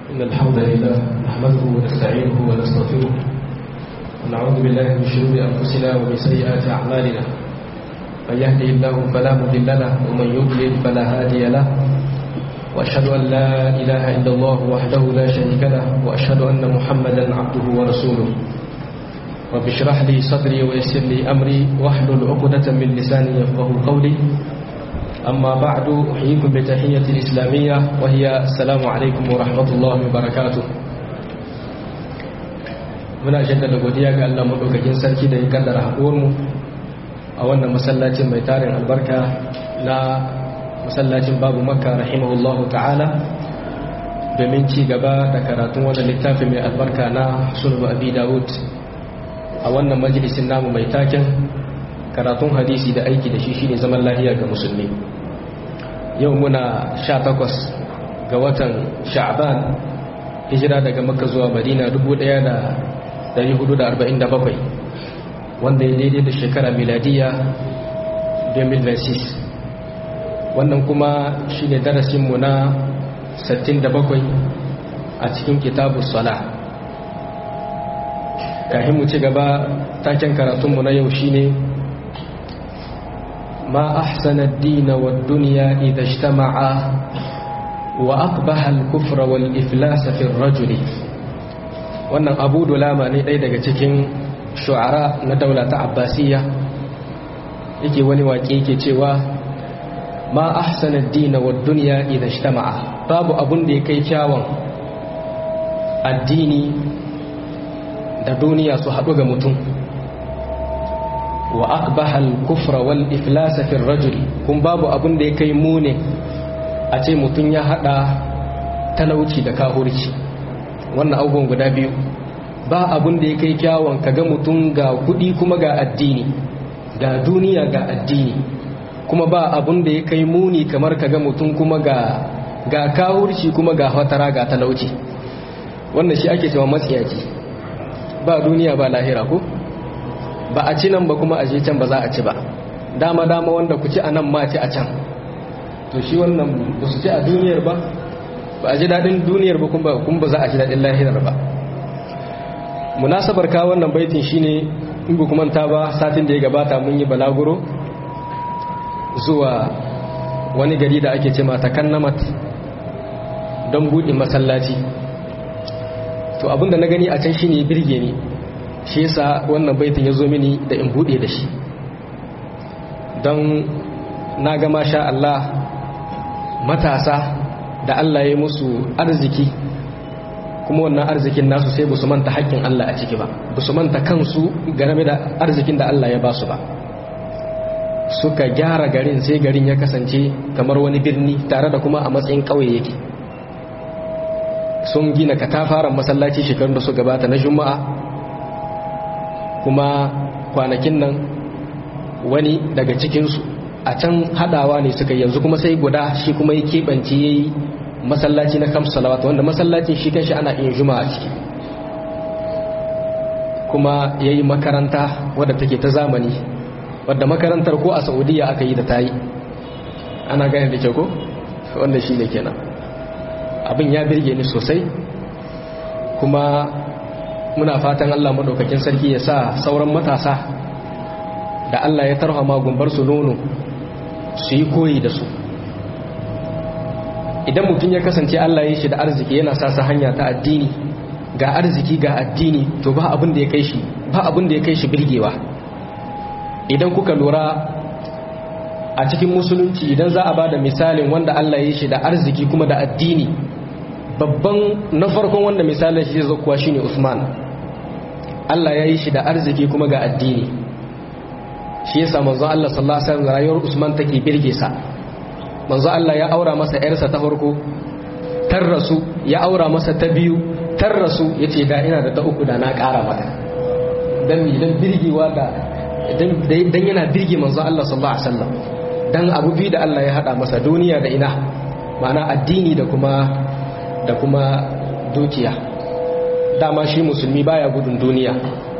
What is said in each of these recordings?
إن الحمد لله نحمده ونستعينه ونستغفره ونعوذ بالله من شرور أنفسنا ومن سيئات أعمالنا من يهده الله فلا مضل له ومن يضلل فلا هادي له وأشهد أن لا إله إلا الله وحده لا شريك له وأشهد أن محمدا عبده ورسوله رب اشرح لي صدري ويسر لي أمري واحلل عقدة من لساني يفقه قولي أما بعد أحييكم بتحية الإسلامية وهي السلام عليكم ورحمة الله وبركاته muna jaddada godiya ga Allah madaukakin sarki da ya kaddara haɗuwarmu a wannan masallacin mai tarin albarka na masallacin babu makka rahimahullahu ta'ala domin ci gaba da karatun wannan littafi mai albarka na sulhu abi dawud a wannan majalisin namu mai taken karatun hadisi da aiki da shi shine zaman lahiya ga musulmi yau muna sha takwas ga watan sha'ban hijira daga makka zuwa madina 1447 wanda ya daidai da shekara miladiya 2026 wannan kuma shi ne darasinmu na 67 a cikin kitabu sala kahin mu ci gaba taken karatunmu na yau shine ما أحسن الدين والدنيا إذا اجتمعا وأقبح الكفر والإفلاس في الرجل wannan abu dulama ne ɗaya daga cikin shu'ara na daula ta abbasiyya yake wani waƙe yake cewa ma ahsana ad-din wa ad-dunya idha ijtama'a babu abun da ya kai kyawun addini da duniya su haɗu ga mutum wa aqbahal kufra wal iflasa fi rajuli kun babu abun da ya kai mune a ce mutum ya hada talauci da kahurci wannan abubuwan guda biyu ba abun da ya kai kyawun kaga mutum ga kudi kuma ga addini ga duniya ga addini kuma ba abun da ya kai muni kamar kaga mutum kuma ga ga kahurci kuma ga fatara ga talauci wannan shi ake cewa matsiyaci ba duniya ba lahira ko ba a ci nan ba kuma a je can ba za a ci ba dama dama wanda ku ci a nan ma ci a can to shi wannan ba su ci a duniyar ba ba a ji daɗin duniyar ba kuma ba za a ji daɗin lahirar ba munasabar ka wannan baitin shine in ba kuma ta ba satin da ya gabata mun yi balaguro zuwa wani gari da ake ce mata kannamat don buɗe masallaci to abinda na gani a can shine birge ni shi yasa wannan baitin ya zo mini da in bude da shi don na ga masha Allah matasa da Allah ya musu arziki kuma wannan arzikin nasu sai su manta haƙƙin Allah a ciki ba su manta kansu game da arzikin da Allah ya ba su ba suka gyara garin sai garin ya kasance kamar wani birni tare da kuma a matsayin ƙauye yake sun gina katafaren masallaci shekarun da su gabata na juma'a kuma kwanakin nan wani daga cikinsu a can hadawa ne suka yanzu kuma sai guda shi kuma ya keɓance ya yi masallaci na kamsu salawata wanda masallacin shi kanshi ana iya juma a ciki kuma ya yi makaranta wadda take ta zamani wadda makarantar ko a saudiya aka yi da ta yi ana gane da ke ko wanda shi ne kenan abin ya birge ni sosai kuma muna fatan Allah maɗaukakin sarki ya sa sauran matasa da Allah ya tarhama gumbar su nono su yi koyi da su idan mutum ya kasance Allah ya shi da arziki yana sa sa hanya ta addini ga arziki ga addini to ba abin da ya kai shi ba abin da ya kai shi birgewa idan kuka lura a cikin musulunci idan za a ba da misalin wanda Allah ya shi da arziki kuma da addini babban na farkon wanda misalin shi zai kuwa shine Usman Allah ya yi shi da arziki kuma ga addini shi yasa manzo Allah sallallahu alaihi wasallam rayuwar Usman take birge sa manzo Allah ya aura masa yarsa ta farko tar rasu ya aura masa ta biyu tar rasu yace da ina da ta uku da na ƙara mata dan idan birgewa da dan yana birge manzo Allah sallallahu alaihi wasallam dan abu biyu da Allah ya hada masa duniya da ina ma'ana addini da kuma da kuma dukiya dama shi musulmi baya gudun duniya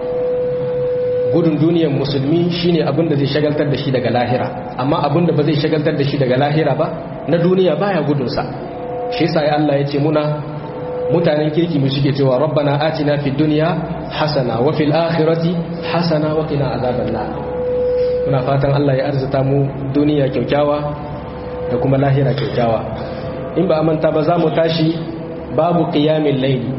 gudun duniyar musulmi shine abin da zai shagaltar da shi daga lahira amma abin da ba zai shagaltar da shi daga lahira ba na duniya baya gudunsa shi yasa ya Allah ya ce muna mutanen kirki mu suke cewa rabbana atina fid dunya hasana wa fil akhirati hasana wa qina azaban nar muna fatan Allah ya arzuta mu duniya kyaukyawa da kuma lahira kyaukyawa in ba manta ba za mu tashi babu qiyamil layli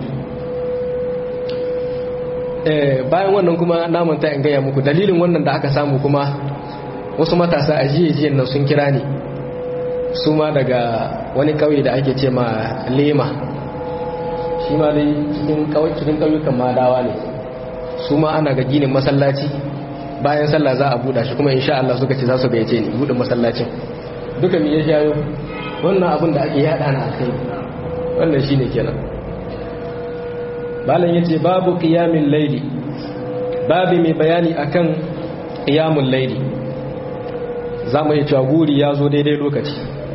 eh bayan wannan kuma na manta in gaya muku dalilin wannan da aka samu kuma wasu matasa a jiye nan sun kira ni su ma daga wani kauye da ake ce ma lema shi ma dai cikin ƙauyukan madawa ne su ma ana ga ginin masallaci bayan sallah za a buɗa shi kuma insha Allah suka ce za su gayyace ni buɗe masallacin duka me ya jayo wannan abin da ake yada na kai wannan shine kenan malam yace babu qiyamul layli babu mai bayani akan qiyamul layli zamu yi cewa guri ya zo daidai lokaci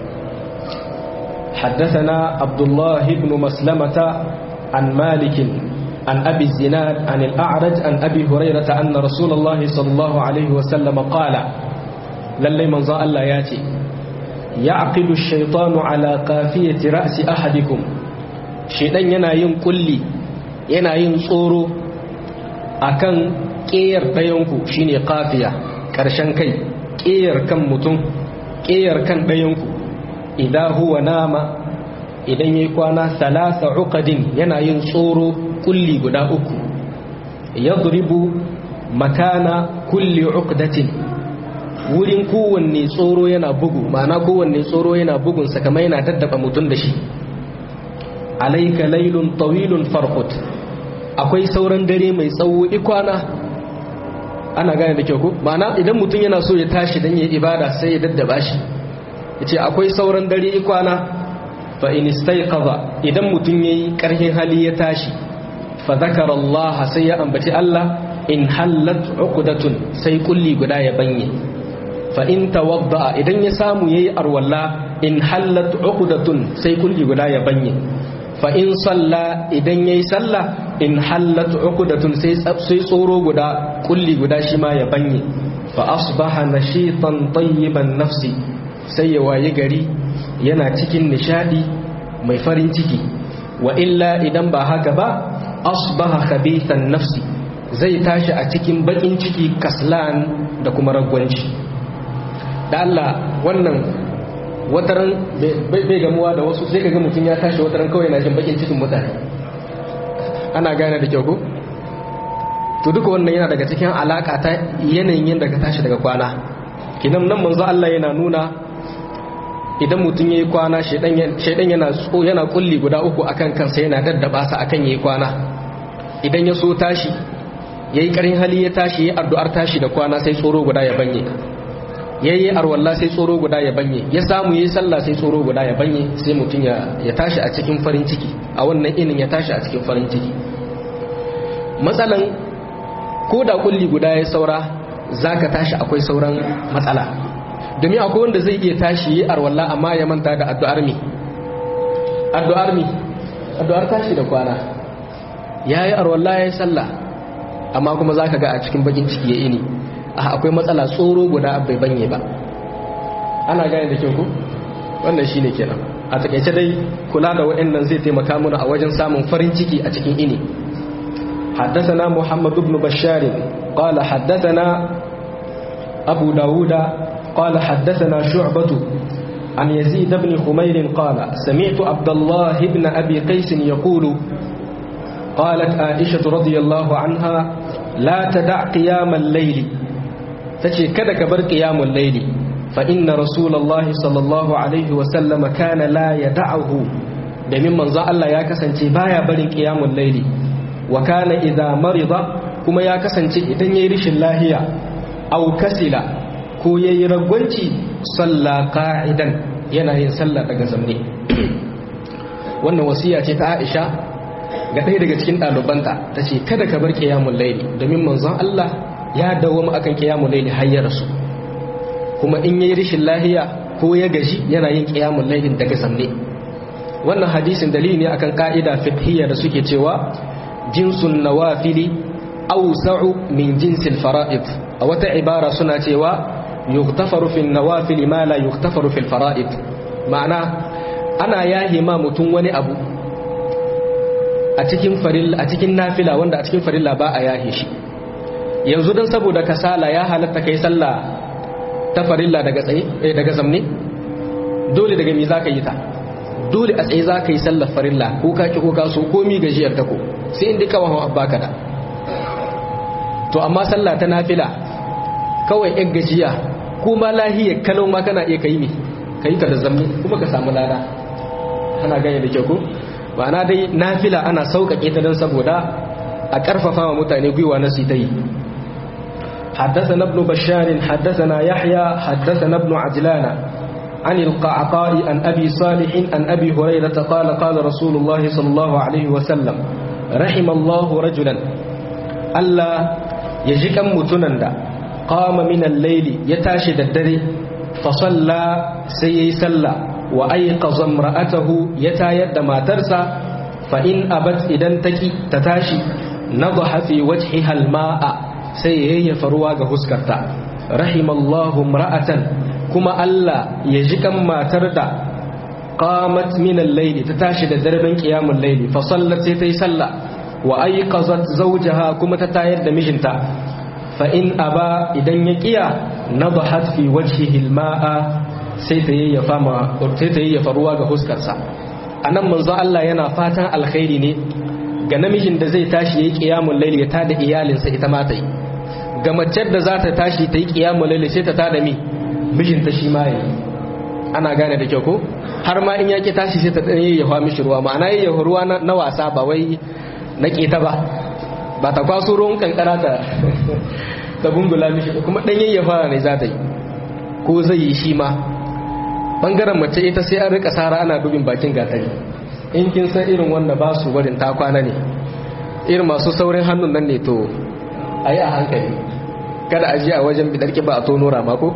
حدثنا عبد الله بن مسلمة عن مالك عن أبي الزناد عن الأعرج عن أبي هريرة أن رسول الله صلى الله عليه وسلم قال للي من ظاء الله ياتي يعقد الشيطان على قافية رأس أحدكم شيطان ينايم كلي ينايم صورو أكن كير بيونكو شيني قافية كرشان كي كير كم متون كير كان بيونكو idan huwa nama idan yayi kwana salasa uqadin yana yin tsoro kulli guda uku yadribu makana kulli uqdatin wurin kowanne tsoro yana bugu ma'ana kowanne tsoro yana bugun sa kamar yana daddaba mutum da shi alayka laylun tawilun farqut akwai sauran dare mai tsawo ikwana ana gane da kyau ko ma'ana idan mutum yana so ya tashi dan yayi ibada sai ya daddaba shi yace akwai sauran dare kwana fa in istayqadha idan mutun yayi karhin hali ya tashi fa zakara Allah sai ya ambaci Allah in hallat uqdatun sai kulli guda ya banye fa in tawadda idan ya samu yayi arwalla in hallat uqdatun sai kulli guda ya banye fa in salla idan yayi salla in hallat uqdatun sai sai tsoro guda kulli guda shi ma ya banye fa asbaha nashitan tayyiban nafsi sai ya waye gari yana cikin nishadi mai farin ciki wa illa idan ba haka ba asbaha khabithan nafsi zai tashi a cikin bakin ciki kaslan da kuma ragwanci da Allah wannan wataran bai gamuwa da wasu sai kaga mutum ya tashi wataran kawai na jin bakin cikin mutane ana gane da kyau ko to duka wannan yana daga cikin alaka ta yanayin yadda ka tashi daga kwana kinan nan manzo Allah yana nuna idan mutum ya yi kwana shaidan yana yana kulli guda uku akan kansa yana daddaba sa akan yayi kwana idan ya so tashi yayi karin hali ya tashi yayi addu'ar tashi da kwana sai tsoro guda ya banye yayi arwalla sai tsoro guda ya banye ya samu yayi sallah sai tsoro guda ya banye sai mutum ya ya tashi a cikin farin ciki a wannan inin ya tashi a cikin farin ciki matsalan ko da kulli guda ya saura zaka tashi akwai sauran matsala domin akwai wanda zai iya tashi yi arwallah amma ya manta da addu'ar mi addu'ar mi addu'ar tashi da kwana ya yi arwallah ya yi sallah amma kuma za ka ga a cikin bakin ciki ya ini a akwai matsala tsoro guda bai banye ba ana gane da kyau ku wannan shi ne kenan a takaice dai kula da waɗannan zai taimaka mana a wajen samun farin ciki a cikin ini حدثنا محمد بن بشار قال حدثنا أبو داود قال حدثنا شعبة عن يزيد بن خمير قال سمعت عبد الله بن أبي قيس يقول قالت عائشة رضي الله عنها لا تدع قيام الليل تشي كذا كبر قيام الليل فإن رسول الله صلى الله عليه وسلم كان لا يدعه domin manzo Allah ya kasance baya barin qiyamul laili wa kana idza marida kuma ya kasance idan yayi rishin lahiya aw kasila ko ya yi ragwanci salla ka'idan yana yin sallah daga zamne wannan wasiya ce ta aisha ga ɗaya daga cikin ɗalibanta ta ce kada ka bar kiyamun laili domin manzon Allah ya dawoma akan kiyamun laili har ya rasu kuma in yayi rishin lahiya ko ya gaji yana yin kiyamun lailin daga zamne wannan hadisin dalili ne akan ka'ida fiqhiyya da suke cewa jinsun nawafili awsa'u min jinsil fara'id a wata ibara suna cewa yuktafaru fil nawafil ma la yuktafaru fil fara'id ma'ana ana yahi ma mutum wani abu a cikin farilla a cikin nafila wanda a cikin farilla ba a yahe shi yanzu dan saboda kasala ya halatta kai sallah ta farilla daga tsaye daga zamne dole daga mi zaka yi ta dole a tsaye zaka yi sallar farilla ko ka ki ko ka so komi gajiyar ta ko sai inda ka wahawa baka da to amma sallah ta nafila kawai yan gajiya kuma lahiyar kalau ma kana iya kai mi kai ka da zamne kuma ka samu lada ana gane da kyau ko ma'ana dai nafila ana sauƙaƙe ta don saboda a ƙarfafa wa mutane gwiwa na su ta yi حدثنا ابن بشار حدثنا يحيى حدثنا ابن عجلان عن القعقاء عن أبي صالح عن أبي هريرة قال قال رسول الله صلى الله عليه وسلم رحم الله رجلا ألا يجيك متنندا قام من الليل يتاشد الدري فصلى سيسلى وأيقظ امرأته يتايد ما ترسى فإن أبت إذن تكي تتاشي نضح في وجهها الماء سيهي فرواغ هسكرتا رحم الله امرأة كما ألا يجيك ما تردى قامت من الليل تتاشي دربا قيام الليل فصلت سيتيسلى وأيقظت زوجها كما تتايد مجنتا فإن أبا إذن يكيا نضحت في وجهه الماء sai ta yayyafa ruwa ga huskarsa a nan manzo Allah yana fatan alkhairi ne ga namijin da zai tashi ya yi ƙiyamun laili ya tada iyalinsa ita ma ta yi ga macen da za ta tashi ta yi ƙiyamun laili sai ta tada mi mijinta shi ma yi ana gane da kyau ko har ma in yake tashi sai ta ɗan yayyafa mishi ruwa ma'ana yayyafa ruwa na wasa ba wai na ƙeta ba ba ta kwaso ruwan kankara ta ta bungula mishi kuma ɗan yayyafa ne za ta yi ko zai yi shi ma bangaren mace ita sai an rika sara ana dubin bakin gatari in kin san irin wanda ba su barin ta kwana ne irin masu saurin hannun nan ne to a yi a hankali kada a ji a wajen bidar ba a tono rama ko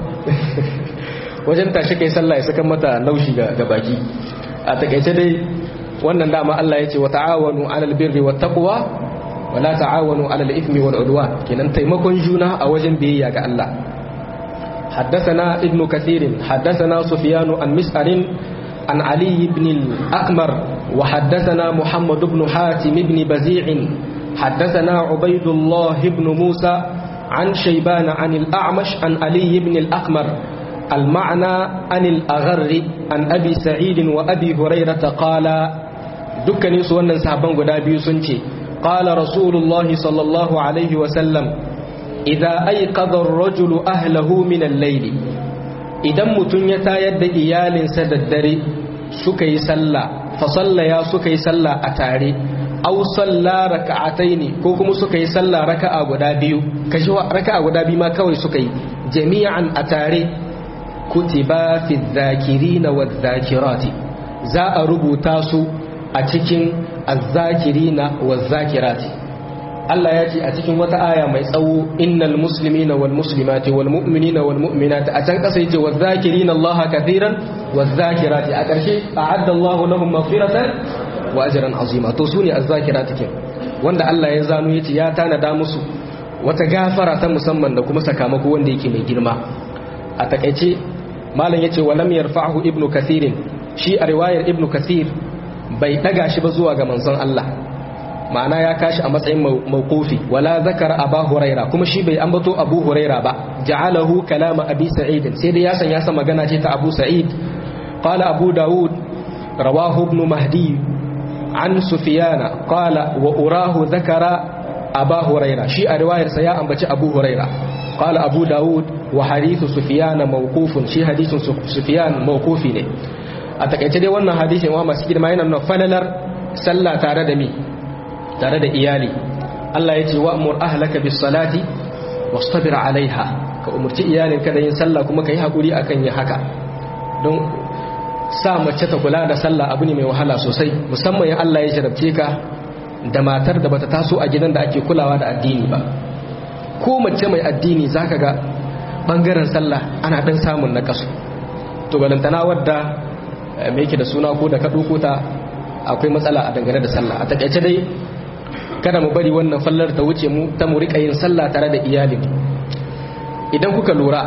wajen tashi kai sallah ya saka mata laushi ga baki a takaice dai wannan dama Allah ya ce wa ta'awanu 'alal birri wat taqwa wa la ta'awanu 'alal ithmi wal udwan kenan taimakon juna a wajen biyayya ga Allah حدثنا ابن كثير حدثنا سفيان عن مسعر عن علي بن الأكمر وحدثنا محمد بن حاتم بن بزيع حدثنا عبيد الله بن موسى عن شيبان عن الأعمش عن علي بن الأكمر المعنى عن الأغر عن أبي سعيد وأبي هريرة قال دكني سوانا صحابان قدابي سنتي قال رسول الله صلى الله عليه وسلم idza ayqadha ar-rajulu ahlahu min al-layl idan mutun ya tayar da iyalinsa da dare suka yi sallah fa sallaya suka yi sallah a tare aw salla raka'ataini ko kuma suka yi sallah raka'a guda biyu kashi raka'a guda biyu ma kawai suka yi jami'an a tare kutiba fi dhakirina wadh-dhakirati za a rubuta su a cikin az-zakirina wadh-zakirati Allah ya ce a cikin wata aya mai tsawo innal muslimina wal muslimati wal mu'minina wal mu'minati a can kasa yace wadh-dhakirina Allah kathiran wadh-dhakirati a ƙarshe a'adda Allahu lahum maghfiratan wa ajran azima to sune az-zakirati kin wanda Allah ya zano yace ya tanada musu wata gafara ta musamman da kuma sakamako wanda yake mai girma a takaice malam yace walam yarfa'hu ibnu kathirin shi a riwayar ibnu kathir bai daga shi ba zuwa ga manzon Allah ma'ana ya kashi a matsayin mawqufi wala zakara aba huraira kuma shi bai ambato abu huraira ba ja'alahu kalama abi sa'id sai dai ya san ya san magana ce ta abu sa'id qala abu daud rawahu ibn mahdi an sufyana qala wa urahu zakara aba huraira shi a riwayar sa ya ambaci abu huraira qala abu daud wa hadithu sufyana mawqufun shi hadithun sufyan mawqufi ne a takaice dai wannan hadisin wa masu girma yana nuna falalar sallah tare da mi tare da iyali Allah ya ce wa'mur ahlaka bis salati wastabir alaiha ka umurci iyalinka da yin sallah kuma ka yi hakuri akan yin haka don sa mace ta kula da sallah abu ne mai wahala sosai musamman in Allah ya jarabce ka da matar da bata taso a gidan da ake kulawa da addini ba ko mace mai addini zaka ga bangaren sallah ana dan samun na kasu to balantana wadda me yake da suna ko da ka ta akwai matsala a dangane da sallah a takaice dai kada mu bari wannan fallar ta wuce mu ta mu rika yin sallah tare da iyalin idan kuka lura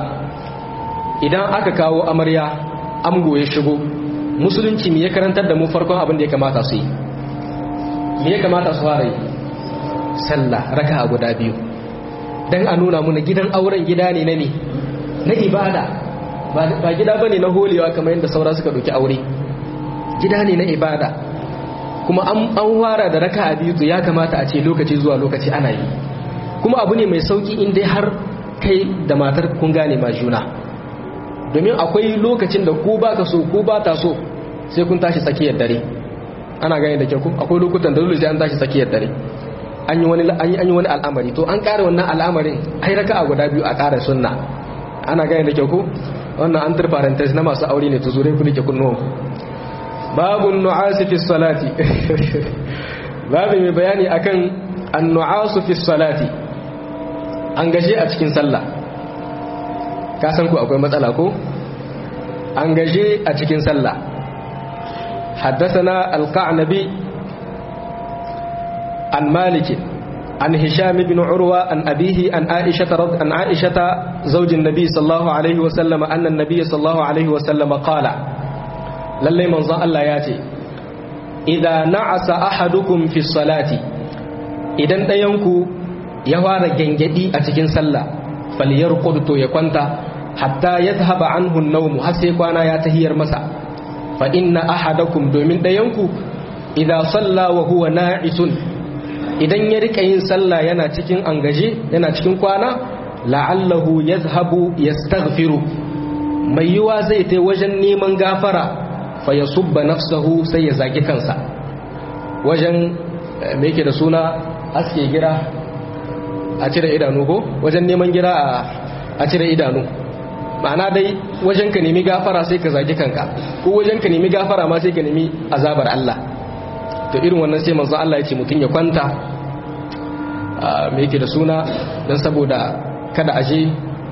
idan aka kawo amarya amgo ya shigo musulunci me ya karantar da mu farkon abin da ya kamata su yi me ya kamata su fara yi sallah raka'a guda biyu dan a nuna muna gidan auren gida ne na ne na ibada ba gida bane na holewa kamar yadda saura suka doki aure gida ne na ibada kuma an wara da raka'a biyu to ya kamata a ce lokaci zuwa lokaci ana yi kuma abu ne mai sauki in dai har kai da matar kun gane ma juna domin akwai lokacin da ku baka so ku ba ta so sai kun tashi tsakiyar dare ana gane da kyau akwai lokutan da dole sai an tashi tsakiyar dare an yi wani an yi wani al'amari to an ƙara wannan al'amarin ai raka'a guda biyu a ƙara sunna ana gane da kyau ko wannan an parenthesis na masu aure ne to zure ku dake kunnuwan babun nu'asi fi salati babu mai bayani akan an-nu'asu fi salati an gaje a cikin sallah ka san ku akwai matsala ko an gaje a cikin sallah حدثنا القعنبي عن مالك عن هشام بن عروة عن أبيه عن عائشة رض... عن عائشة زوج النبي صلى الله عليه وسلم أن النبي صلى الله عليه وسلم قال للي من ظن الله ياتي إذا نعس أحدكم في الصلاة إذا دينكو يوار جنجدي أتكين صلى فليرقد تو يكونت حتى يذهب عنه النوم حسيقوانا ياتهير مسا فإن أحدكم دومين دينكو إذا صلى وهو ناعس idan ya rika yin sallah yana cikin angaje yana cikin kwana la'allahu yazhabu yastaghfiru mai yiwa zai tai wajen neman gafara fa yasubba nafsahu sai ya zagi kansa wajen me yake da suna aske gira a cire idanu ko wajen neman gira a cire idanu ma'ana dai wajen ka nemi gafara sai ka zagi kanka ko wajen ka nemi gafara ma sai ka nemi azabar Allah to irin wannan sai manzo Allah ya ce mutum ya kwanta me yake da suna don saboda kada aje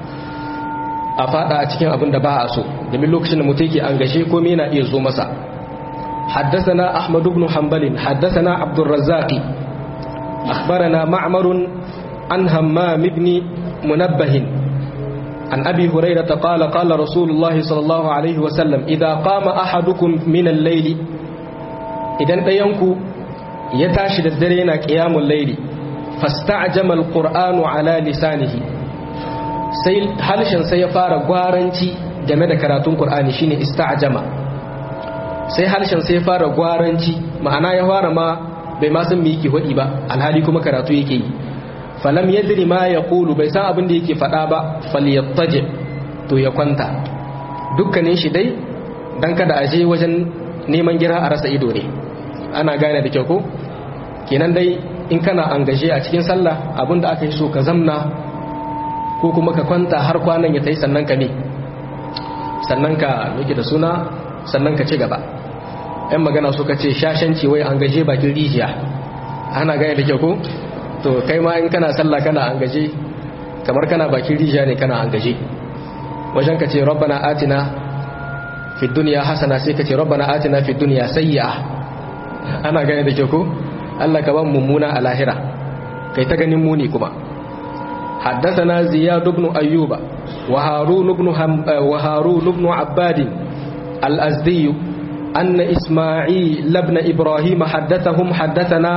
a fada a cikin abin da ba a so domin lokacin da mutum yake an gashe komai yana iya zo masa حدثنا أحمد بن حنبل حدثنا عبد الرزاق أخبرنا معمر عن همام بن منبه عن أبي هريرة قال قال رسول الله صلى الله عليه وسلم إذا قام أحدكم من الليل إذا ينكو يتاشد الدرين قيام الليل فاستعجم القرآن على لسانه sai halshen sai ya fara gwaranci game da karatun Qur'ani shine ista'jama sai harshen sai ya fara gwaranci ma'ana ya fara ma bai ma san me yake hodi ba alhali kuma karatu yake yi falam yadri ma yaqulu bai san abin da yake faɗa ba falyattaji to ya kwanta dukkanin shi dai dan kada a je wajen neman gira a rasa ido ne ana gane da kyau ko kenan dai in kana angaje a cikin sallah abin da aka yi so ka zamna ko kuma ka kwanta har kwanan ya tayi sannan ka ne sannan ka yake da suna sannan ka ci gaba yan magana suka ce shashanci wai an gaje bakin rijiya ana gane da kyau ko to kai ma in kana sallah kana an gaje kamar kana bakin rijiya ne kana an gaje wajen ka ce rabbana atina fi dunya hasana sai ka ce rabbana atina fi dunya sayyi'a ana gane da kyau ko Allah ka ban mummuna a lahira kai ta ganin muni kuma حدثنا زياد بن أيوب وهارون بن, هم وهارون بن عباد الأزدي أن إسماعيل بن إبراهيم حدثهم حدثنا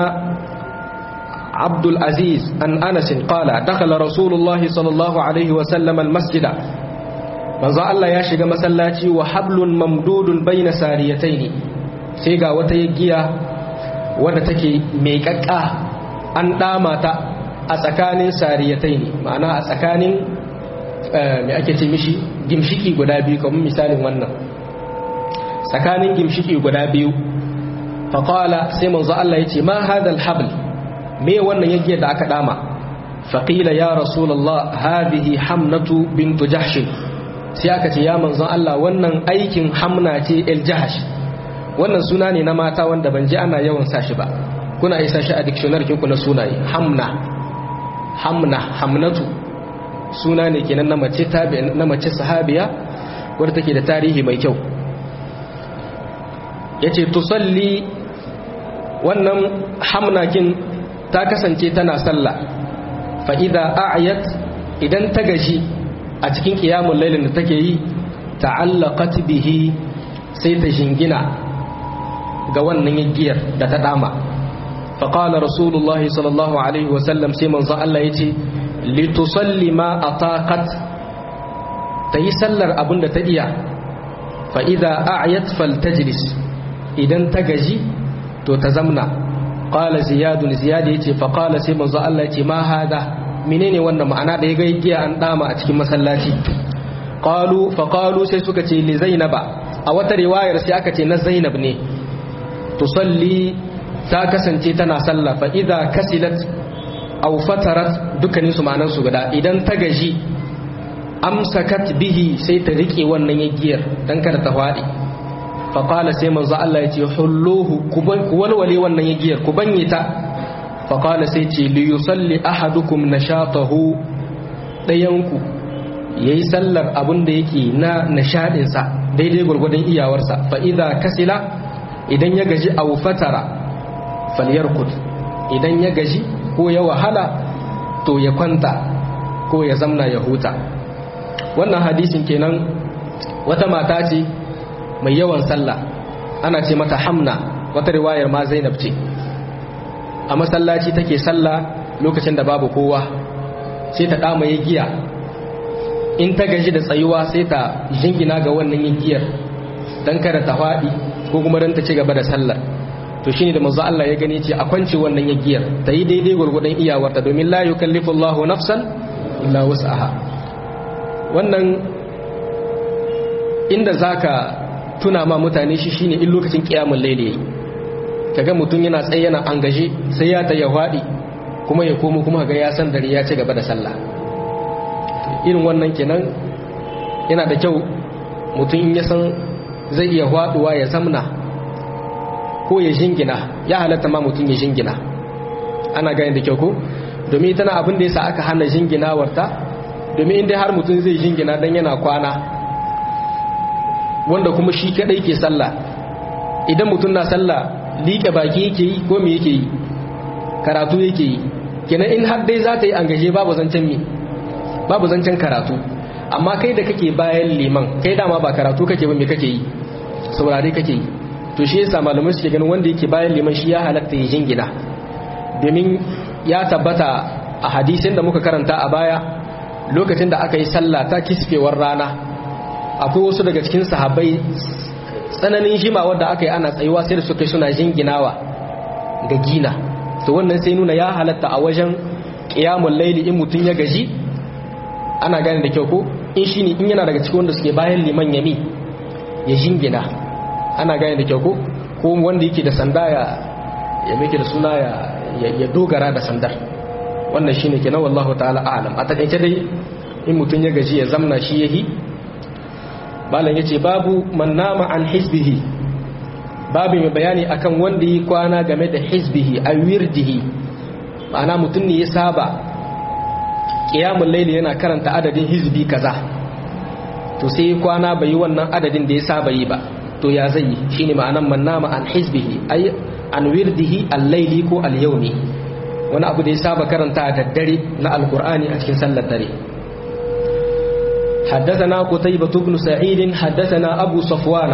عبد العزيز أن أنس قال دخل رسول الله صلى الله عليه وسلم المسجد manzo Allah ya shiga masallaci wa hablun mamdudun baina sariyataini sai ga wata giya wadda take mai kakka an dama ta a tsakanin sariyataini ma'ana a tsakanin me ake ce mishi gimshiki guda biyu kamar misalin wannan tsakanin gimshiki guda biyu faƙala sai manzo Allah ya ce ma hadal habl me wannan yagiyar da aka dama faƙila ya rasulallah hadihi hamnatu bintu jahshin sai aka ce ya manzon Allah wannan aikin hamna ce el jahash wannan suna ne na mata wanda ban ji ana yawan sa shi ba kuna isa shi a dictionary kinku na sunaye hamna hamna hamnatu suna ne kenan na mace tabi na mace sahabiya wadda take da tarihi mai kyau yace tusalli wannan hamnakin ta kasance tana sallah fa idza a'yat idan ta gaji a cikin qiyamul lailin da take yi ta'allaqat bihi sai ta jingina ga wannan yaggiyar da ta dama فقال رسول الله صلى الله عليه وسلم سيمن ظل الله يتي لتصلي ما أطاقت تيسلر أبن تديا فإذا أعيت فلتجلس إذا تجي تتزمنا قال زياد زياد يتي فقال سيمن ظل الله يتي ما هذا منين وانا معنا da ya ga giya an dama a cikin masallaci qalu fa qalu sai suka ce li zainaba a wata riwayar sai aka ce na zainab ne tusalli ta kasance tana sallah fa idza kasilat aw fatarat dukkanin su ma'anan su guda idan ta gaji amsakat bihi sai ta rike wannan yagiyar dan kada ta fadi fa qala sai manzo Allah yace hulluhu ku walwale wannan yagiyar ku banye ta fa qala sai ce li yusalli ahadukum nashatahu dayanku yayi sallar abun da yake na nishadin sa daidai gurgurdan iyawarsa fa idza kasila idan ya gaji aw fatara falyarkud idan ya gaji ko ya wahala to ya kwanta ko ya zamna ya huta wannan hadisin kenan wata mata ce mai yawan sallah ana ce mata hamna wata riwayar ma zainab ce a masallaci take sallah lokacin da babu kowa sai ta dama ya giya in ta gaji da tsayuwa sai ta jingina ga wannan giyar don kada ta faɗi ko kuma don ta ci gaba da sallar to shine da manzo Allah ya gani ce a kwance wannan yagiyar ta yi daidai gurgudan iyawarta domin la yukallifu Allahu nafsan illa wus'aha wannan inda zaka tuna ma mutane shi shine in lokacin kiyamul layli yayi kaga mutum yana tsaye yana angaje sai ya ta yahwadi kuma ya komo kuma ga ya san dare ya ci gaba da sallah irin wannan kenan yana da kyau mutum ya san zai iya hwaduwa ya zamna ko ya jingina ya halatta ma mutum ya jingina ana gani da kyau ko domin tana abin da yasa aka hana jinginawarta domin inda har mutum zai jingina dan yana kwana wanda kuma shi kadai ke sallah idan mutum na sallah liƙe baki yake yi ko me yake yi karatu yake yi kenan in har dai za ta yi angaje babu zancen mi babu zancen karatu amma kai da kake bayan liman kai dama ba karatu kake ba me kake yi saurare kake yi to shi yasa malamai suke ganin wanda yake bayan liman shi ya halatta ya jingina domin ya tabbata a hadisin da muka karanta a baya lokacin da aka yi sallah ta kisfewar rana akwai wasu daga cikin sahabbai tsananin jima wadda aka yi ana tsayuwa sai da suka suna jinginawa ga gina to wannan sai nuna ya halatta a wajen qiyamul laili in mutun ya gaji ana gane da kyau ko in shine in yana daga cikin wanda suke bayan liman yami ya jingina ana gane da kyau ko ko wanda yake da sanda ya ya meke da suna ya ya dogara da sandar wannan shine kenan wallahu ta'ala a'lam a takaice dai in mutun ya gaji ya zamna shi yahi malam yace babu man nama an hizbihi babu mai bayani akan wanda yi kwana game da hizbihi a wirdihi ma'ana mutum ne ya saba qiyamul layli yana karanta adadin hizbi kaza to sai kwana bai yi wannan adadin da ya saba yi ba to ya zai yi shine ma'anan man nama an hizbihi ay an wirdihi al-layli ko al-yawmi wani abu da ya saba karanta da dare na alqur'ani a cikin sallar dare حدثنا قتيبة بن سعيد حدثنا أبو صفوان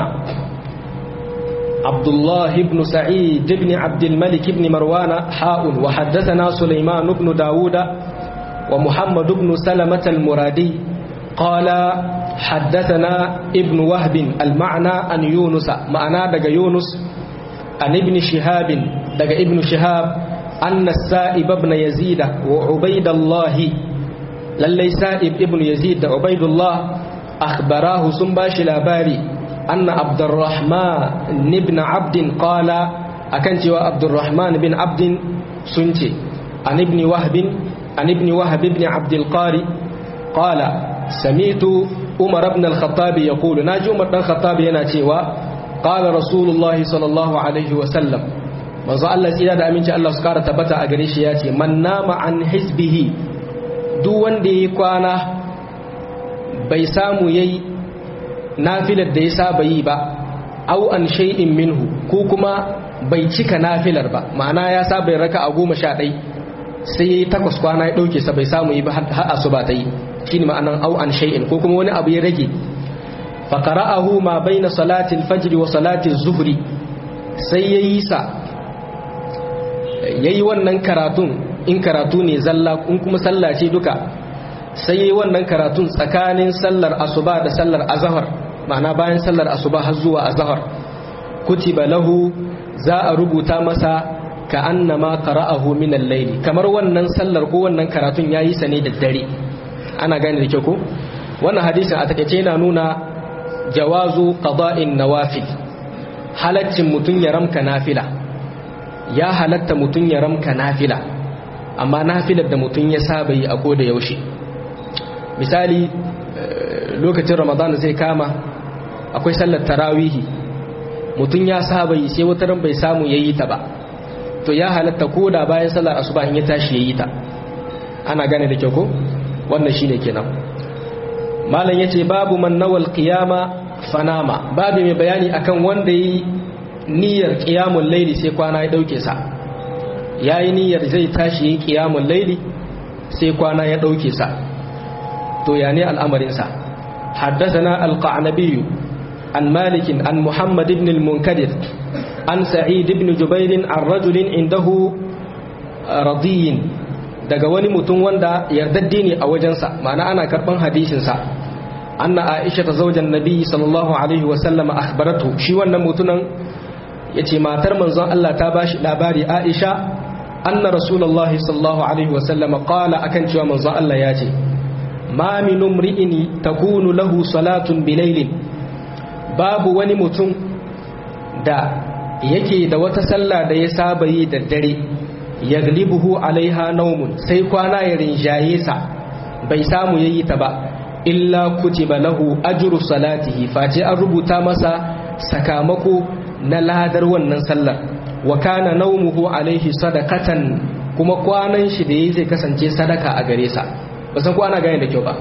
عبد الله بن سعيد بن عبد الملك بن مروان حاء وحدثنا سليمان بن داود ومحمد بن سلمة المرادي قال حدثنا ابن وهب المعنى أن يونس معنى دق يونس عن ابن شهاب دق ابن شهاب أن السائب بن يزيد وعبيد الله lallai sa'ib ibn yazid da ubaidullah akhbarahu sun bashi labari anna abdurrahman ibn abdin qala akan cewa abdurrahman bin abdin sun ce an ibn wahb an ibn wahb ibn abd al-qari qala sami'tu umar ibn al-khattab yaqulu naji umar dan khattab yana cewa qala rasulullahi sallallahu alaihi wa sallam manzo Allah tsira da aminci Allah su kara tabbata a gare shi yace man nama an hizbihi duk wanda ya kwana bai samu ya yi nafilar da ya saba yi ba au an shay'in minhu ko kuma bai cika nafilar ba ma'ana ya saba ya raka a goma sha ɗai sai ya yi takwas kwana ya ɗauke sa bai samu yi ba har asu ba ta yi shi ne ma'anan au an shay'in ko kuma wani abu ya rage faƙara'ahu ma bai na salatin fajiri wa salatin zuhri sai ya yi sa yayi wannan karatun in karatu ne zalla in kuma sallah ce duka sai yayi wannan karatun tsakanin sallar asuba da sallar azhar ma'ana bayan sallar asuba har zuwa azhar kutiba lahu za a rubuta masa ka annama qara'ahu min al-layl kamar wannan sallar ko wannan karatun yayi sa ne da dare ana gane da kyau ko wannan hadisin a takeice yana nuna jawazu qada'in nawafil halaccin mutun ya ramka nafila ya halatta mutun ya ramka nafila amma nafilar da mutun ya saba yi a koda yaushe misali lokacin ramadan zai kama akwai sallar tarawihi mutum ya saba yi sai wata ran bai samu yayi ta ba to ya halatta ko da bayan sallar asuba in ya tashi yayi ta ana gane da kyau ko wannan shine kenan malam yace babu man nawal qiyama fanama babu mai bayani akan wanda yi niyyar qiyamul layli sai kwana ya dauke sa yayi niyyar zai tashi yi qiyamul layli sai kwana ya dauke sa to ya ne al'amarin sa حدثنا القعنبي عن مالك عن محمد بن المنكدر عن سعيد بن جبير عن رجل عنده رضي daga wani mutum wanda yardaddi ne a wajensa ma'ana ana karban hadisinsa anna aisha ta zaujan nabi sallallahu alaihi wasallam akhbaratu shi wannan mutunan yace matar manzon Allah ta bashi labari aisha anna rasulullahi sallallahu alaihi wasallam qala akan cewa manzon Allah yace ma min umri'in takunu lahu salatun bilailin babu wani mutum da yake da wata sallah da ya saba yi da dare yaglibuhu alaiha naumun sai kwana ya rinjaye sa bai samu yayi ta ba illa kutiba lahu ajru salatihi face an rubuta masa sakamako na ladar wannan sallar wa kana naumuhu alaihi sadaqatan kuma kwanan shi da yayi zai kasance sadaka a gare sa ba san ko ana gane da kyau ba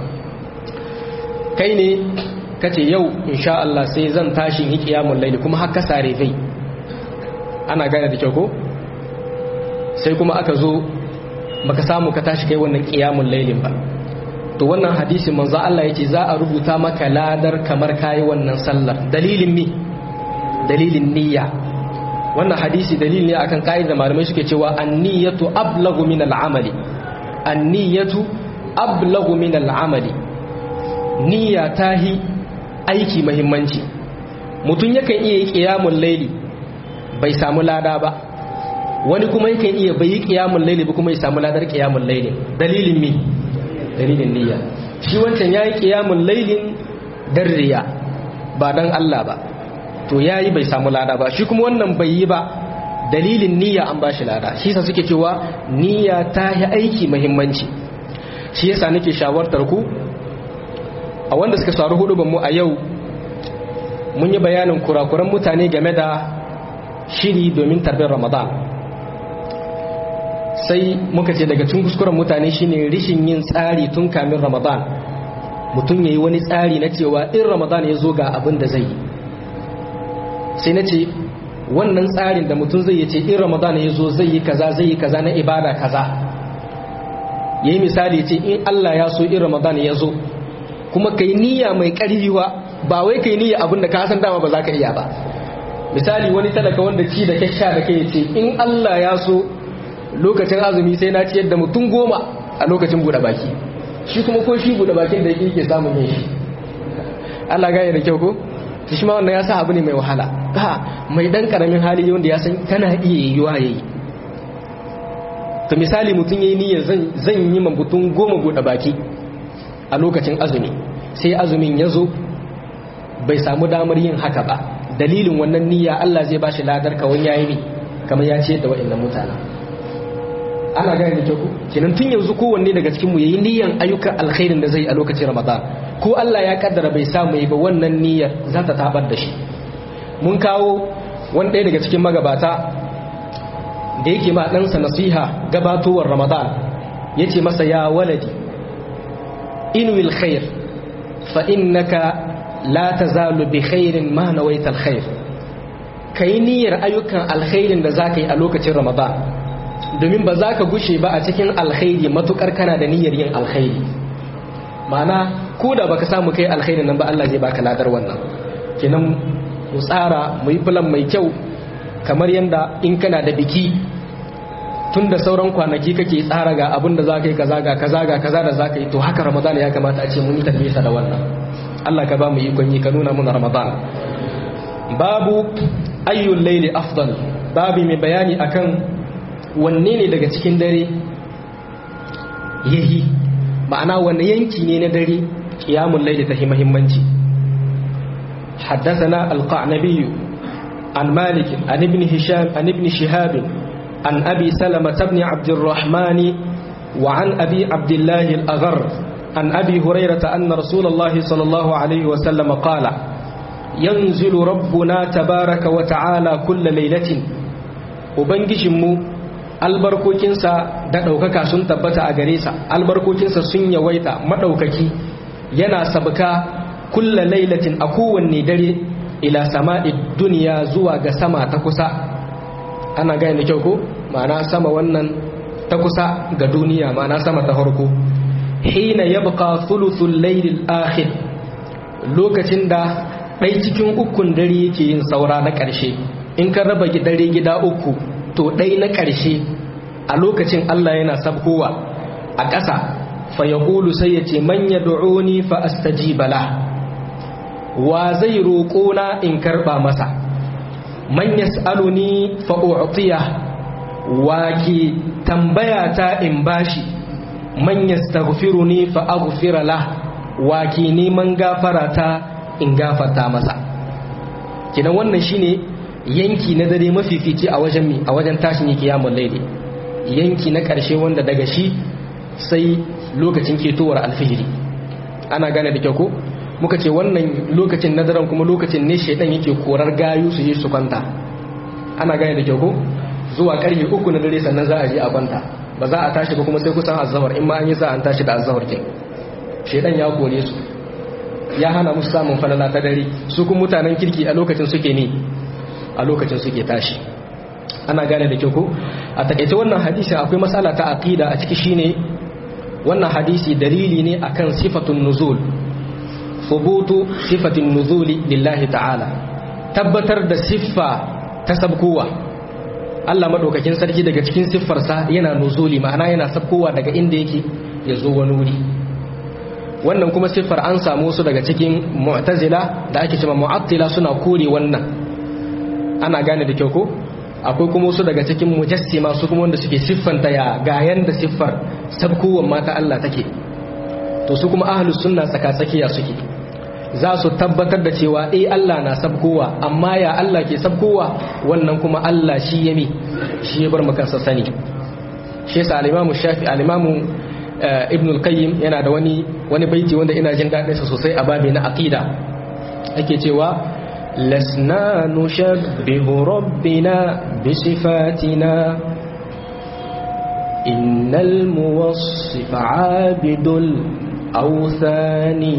kai ne kace yau insha Allah sai zan tashi yi qiyamul layli kuma har ka sare kai ana gane da kyau ko sai kuma aka zo baka samu ka tashi kai wannan qiyamul laylin ba to wannan hadisi manzo Allah yace za a rubuta maka ladar kamar kai wannan sallar dalilin mi dalilin niyya wannan hadisi dalili ne akan kaida malamai suke cewa an-niyyatu ablagu min al-amali an-niyyatu ablagu min al-amali niyya tahi aiki muhimmanci mutum yakan iya yi qiyamul layli bai samu lada ba wani kuma yakan iya bai yi qiyamul layli ba kuma ya samu ladar qiyamul layli dalilin mi dalilin niyya shi wancan yayi qiyamul laylin dan riya ba dan Allah ba to yayi bai samu lada ba shi kuma wannan bai yi ba dalilin niyya an bashi lada shi yasa suke cewa niyya ta yi aiki muhimmanci shi yasa nake shawartar ku a wanda suka saru hudu mu a yau mun yi bayanin kurakuran mutane game da shiri domin tarbiyar ramadan sai muka ce daga cikin kuskuren mutane shine rishin yin tsari tun kamin ramadan mutum ya yi wani tsari na cewa in ramadan ya zo ga abin da zai yi sai na ce wannan tsarin da mutum zai yi ce in ramadan ya zo zai yi kaza zai yi kaza na ibada kaza ya yi misali ce in allah ya so in ramadan ya zo kuma ka yi niyya mai ƙarfiwa ba wai ka yi niyya abin da ka san dama ba za ka iya ba misali wani talaka wanda ci da kyasha da kai ce in allah ya so lokacin azumi sai na ciyar da mutum goma a lokacin buɗe baki shi kuma ko shi buɗe bakin da yake samun yin shi Allah gaya da kyau ko shi ma wannan ya sa abu ne mai wahala ha mai dan karamin hali wanda ya san tana iya yiwuwa yayi to misali mutum yayi niyyar zan zan yi man mutum goma buɗe baki a lokacin azumi sai azumin ya zo bai samu damar yin haka ba dalilin wannan niyya Allah zai bashi ladar kawai yayi ne kamar ya ce da wa'annan mutanen ana gane da kyau kenan tun yanzu kowanne daga cikin mu yayi niyyar ayyukan alkhairin da zai a lokacin Ramadan ko Allah ya kaddara bai samu yi ba wannan niyyar za ta tabar da shi mun kawo wani ɗaya daga cikin magabata da yake ma ɗansa nasiha gabatowar Ramadan yace masa ya waladi inwil khair fa innaka la tazalu bi khairin ma nawaita alkhair kai niyyar ayyukan alkhairin da zaka yi a lokacin Ramadan domin ba za ka gushe ba a cikin alkhairi matukar kana da niyyar yin alkhairi ma'ana ko da baka samu kai alkhairi nan ba Allah zai baka ladar wannan kenan mu tsara mu yi plan mai kyau kamar yanda in kana da biki tun da sauran kwanaki kake tsara ga abin da za ka yi kaza ga kaza ga kaza da za ka yi to haka ramadan ya kamata a ce mun yi tafiyarsa da wannan Allah ka ba mu ikon yi ka nuna muna ramadan babu ayyul laili afdal babu mai bayani akan wanne ne daga cikin dare yahi ma'ana wanne yanki ne na dare qiyamul laili ta muhimmanci حدثنا القعنبي عن مالك عن ابن هشام عن ابن شهاب عن أبي سلمة بن عبد الرحمن وعن أبي عبد الله الأغر عن أبي هريرة أن رسول الله صلى الله عليه وسلم قال ينزل ربنا تبارك وتعالى كل ليلة وبنجشمو albarkokinsa da ɗaukaka sun tabbata a gare sa albarkokinsa sun yawaita maɗaukaki yana sabka kulla lailatin a kowanne dare ila sama'i duniya zuwa ga sama ta kusa ana gane da kyau ko ma'ana sama wannan ta kusa ga duniya ma'ana sama ta farko hina yabqa thuluthul laylil akhir lokacin da ɗai cikin ukun dare yake yin saura na ƙarshe in ka raba dare gida uku to ɗai na ƙarshe a lokacin Allah yana sabkowa a ƙasa fa yaqulu sai ya ce man yad'uni fa astajiba la wa zai roƙo na in karɓa masa man yas'aluni fa u'tiya wa ke tambaya ta in bashi man yastaghfiruni fa aghfira lah wa ke neman gafara ta in gafarta masa kidan wannan shine yanki na dare mafifici a wajen mi a wajen tashin kiyamul laili yanki na ƙarshe wanda daga shi sai lokacin ketowar alfijiri ana gane da kyau ko muka ce wannan lokacin na daren kuma lokacin ne shaidan yake korar gayu su je su kwanta ana gane da kyau ko zuwa karfe uku na dare sannan za a je a kwanta ba za a tashi ba kuma sai kusan azhar in ma an yi sa an tashi da azhar kin shaidan ya kore su ya hana musu samun falala ta dare su kuma mutanen kirki a lokacin suke ne a lokacin suke tashi ana gane da kyau ko a takaice wannan hadisi akwai matsala ta aqida a ciki shine wannan hadisi dalili ne akan sifatun nuzul thubutu sifatin nuzuli lillahi ta'ala tabbatar da siffa ta sabkowa Allah madaukakin sarki daga cikin siffarsa yana nuzuli ma'ana yana sabkowa daga inda yake ya zo wani wuri wannan kuma siffar an samu su daga cikin mu'tazila da ake cewa mu'attila suna kore wannan ana gane da kyau ko akwai kuma su daga cikin mujassima su kuma wanda suke siffanta ya ga yanda siffar sabkowan mata Allah take to su kuma ahlus sunna tsaka-tsakiya suke za su tabbatar da cewa eh Allah na sabkowa amma ya Allah ke sabkowa wannan kuma Allah shi yami shi ya bar mu kansa sani shi yasa al-Imam Shafi al-Imam Ibn al-Qayyim yana da wani wani baiti wanda ina jin dadin sa sosai a babi na aqida ake cewa lasna nushabbihu rabbina bi sifatina innal muwassif 'abidul awthani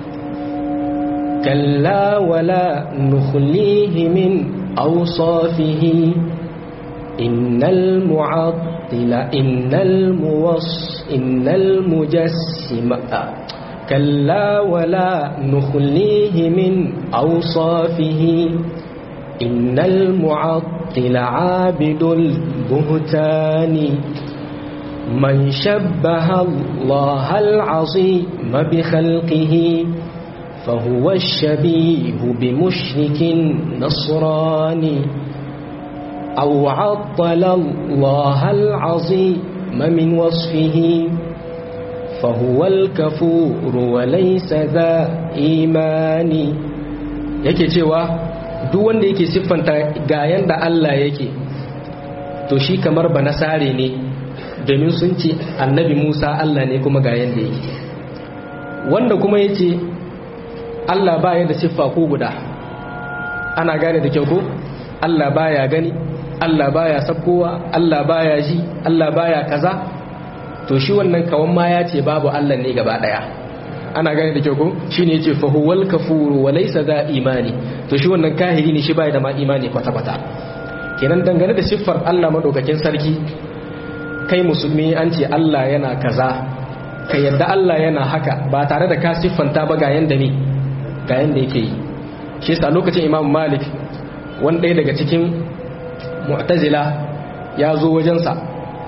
كلا ولا نخليه من أوصافه إن المعطل إن الموص إن المجسم كلا ولا نخليه من أوصافه إن المعطل عابد البهتان من شبه الله العظيم بخلقه فهو الشبيه بمشرك نصراني أو عطل الله العظيم من وصفه فهو الكفور وليس ذا إيمان yake cewa duk wanda yake siffanta ga yanda Allah yake to shi kamar ba nasare ne domin sun ce annabi Musa Allah ne kuma ga yanda yake wanda kuma yace Allah baya da siffa ko guda ana gane da kyau ko Allah baya gani Allah baya sabkowa Allah baya ji Allah baya kaza to shi wannan kawan ma ya ce babu Allah ne gaba daya ana gane da kyau ko shine yace fa huwal kafuru wa laysa da imani to shi wannan kahiri ne shi baya da ma imani kwata kwata kenan dangane da siffar Allah madaukakin sarki kai musulmi an ce Allah yana kaza ka yadda Allah yana haka ba tare da ka siffanta ba ga yanda ne ga yanda yake yi shi yasa lokacin Imam Malik wani ɗaya daga cikin mu'tazila ya zo wajensa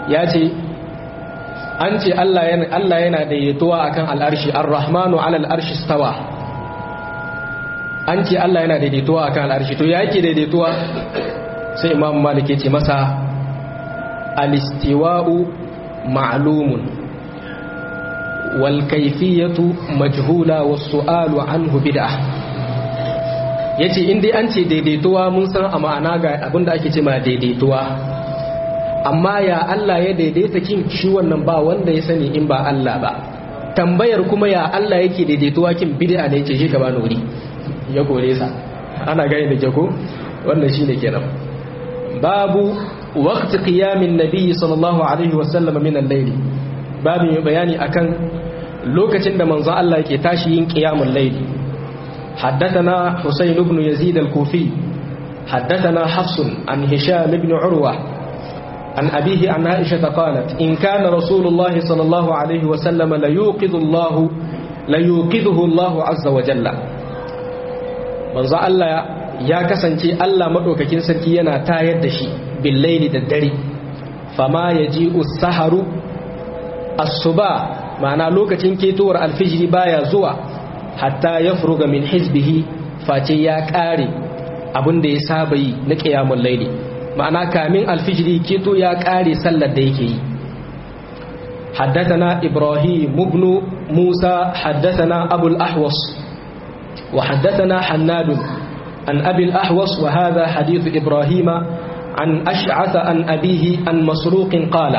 ya ce an ce Allah yana Allah yana daidaituwa akan al'arshi ar-rahmanu 'ala al'arshi stawa an ce Allah yana daidaituwa akan al'arshi to ya yake daidaituwa sai imam malik ya ce masa al-istiwa'u ma'lumun wal kayfiyatu majhula was su'alu anhu bid'ah yace in dai an ce daidaituwa mun san a ma'ana ga abinda ake ce ma daidaituwa amma ya Allah ya daidaita kin shi wannan ba wanda ya sani in ba Allah ba tambayar kuma ya Allah yake daidaituwa kin bid'a ne ce shi ka bani wuri ya kore sa ana gani da jago wannan shine kenan babu waqti qiyamin nabiy sallallahu alaihi wa sallam min al-layl babu mai bayani akan lokacin da manzo Allah yake tashi yin qiyamul layl حدثنا حسين بن يزيد الكوفي حدثنا حفص عن هشام بن عروة عن أبيه عن عائشة قالت إن كان رسول الله صلى الله عليه وسلم ليوقظ الله ليوقظه الله عز وجل manzo Allah ya kasance Allah madaukakin sarki yana tayar da shi billaili da dare fama yaji'u saharu asuba ma'ana lokacin ketowar alfijiri baya zuwa hatta yafruga min hizbihi face ya kare abin da ya saba yi na qiyamul laili ma'ana kamin alfijiri keto ya kare sallar da yake yi حدثنا إبراهيم بن موسى حدثنا أبو الأحوص وحدثنا حناد عن أبي الأحوص وهذا حديث إبراهيم عن أشعث عن أبيه عن مسروق قال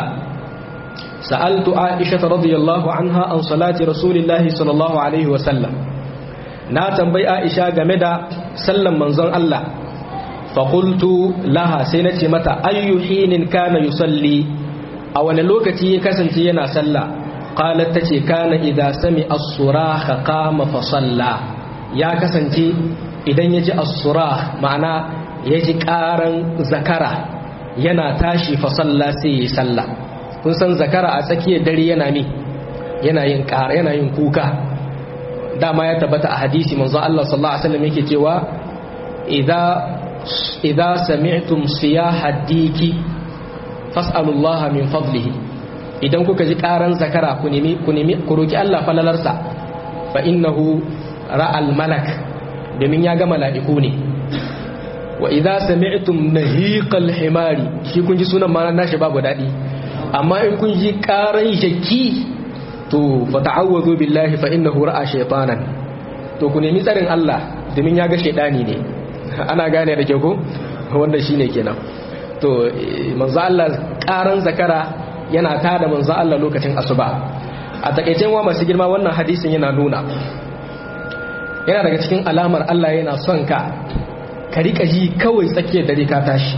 سألت عائشة رضي الله عنها عن صلاة رسول الله صلى الله عليه وسلم ناتم بي عائشة جمدا سلم منظر الله فقلت لها سنتي متى أي حين كان يصلي أو أن لوكتي كسنتي ينا سلا قالت تتي كان إذا سمع الصراخ قام فصلى ya kasance idan ya ji asura ma'ana ya ji ƙaran zakara yana tashi fasalla sai ya yi sallah kun san zakara a tsakiyar dare yana mi yana yin ƙara yana yin kuka dama ya tabbata a hadisi manzo Allah sallallahu alaihi wasallam yake cewa idza idza sami'tum siyaha diki fas'alullaha min fadlihi idan kuka ji ƙaran zakara ku nemi ku nemi ku roki Allah falalarsa fa innahu ra'al malak domin ya ga mala'iku ne wa idza sami'tum nahiqal himari shi kun ji sunan ma nashi babu dadi amma in kun ji karan shakki to fa ta'awwadhu billahi fa innahu ra'a shaytanan to ku nemi tsarin Allah domin ya ga shaydani ne ana gane da ke ko wanda shine kenan to manzo Allah karan zakara yana tada manzo Allah lokacin asuba a takeicen wa masu girma wannan hadisin yana nuna yana daga cikin alamar Allah yana son ka ka rika ji kawai tsakiyar dare ka tashi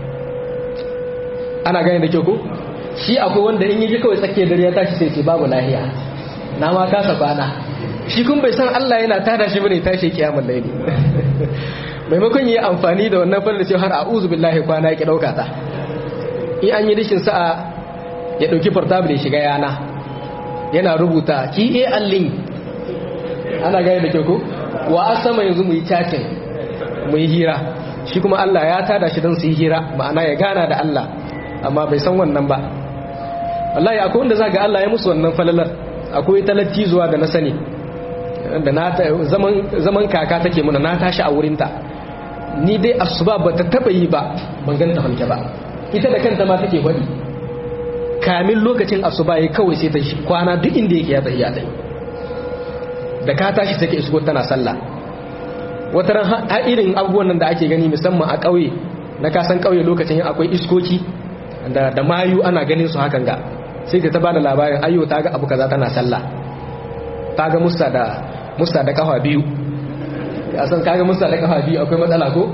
ana gani da kyau ko shi akwai wanda in yi ji kawai tsakiyar dare ya tashi sai ce babu lahiya na ma kasa kwana shi kun bai san Allah yana tada shi bane tashi kiyamul laili maimakon yi amfani da wannan fara da cewa har a'udhu billahi kwana yake dauka ta in an yi rishin sa'a ya dauki portable ya shiga yana yana rubuta ki e allin ana gani da kyau ko wa asama yanzu mu yi chatting mu yi hira shi kuma Allah ya tada shi don su yi hira ma'ana ya gana da Allah amma bai san wannan ba wallahi akwai wanda za ga Allah ya musu wannan falalar akwai talatti zuwa da na sani da na zaman zaman kaka take muna na tashi a wurinta ni dai asuba ba ta taba yi ba ban ganta halke ba ita da kanta ma take faɗi kamin lokacin asuba ya kawai sai ta kwana duk inda yake ya tsaye ta da ka tashi take isko tana sallah wata ran har irin abubuwan nan da ake gani musamman a ƙauye na kasan ƙauye lokacin akwai iskoki da da mayu ana ganin su hakan ga sai ta bada labarin ayyo ta ga abu kaza tana sallah ta ga musta da musta da kafa biyu a san kaga musta da kafa biyu akwai matsala ko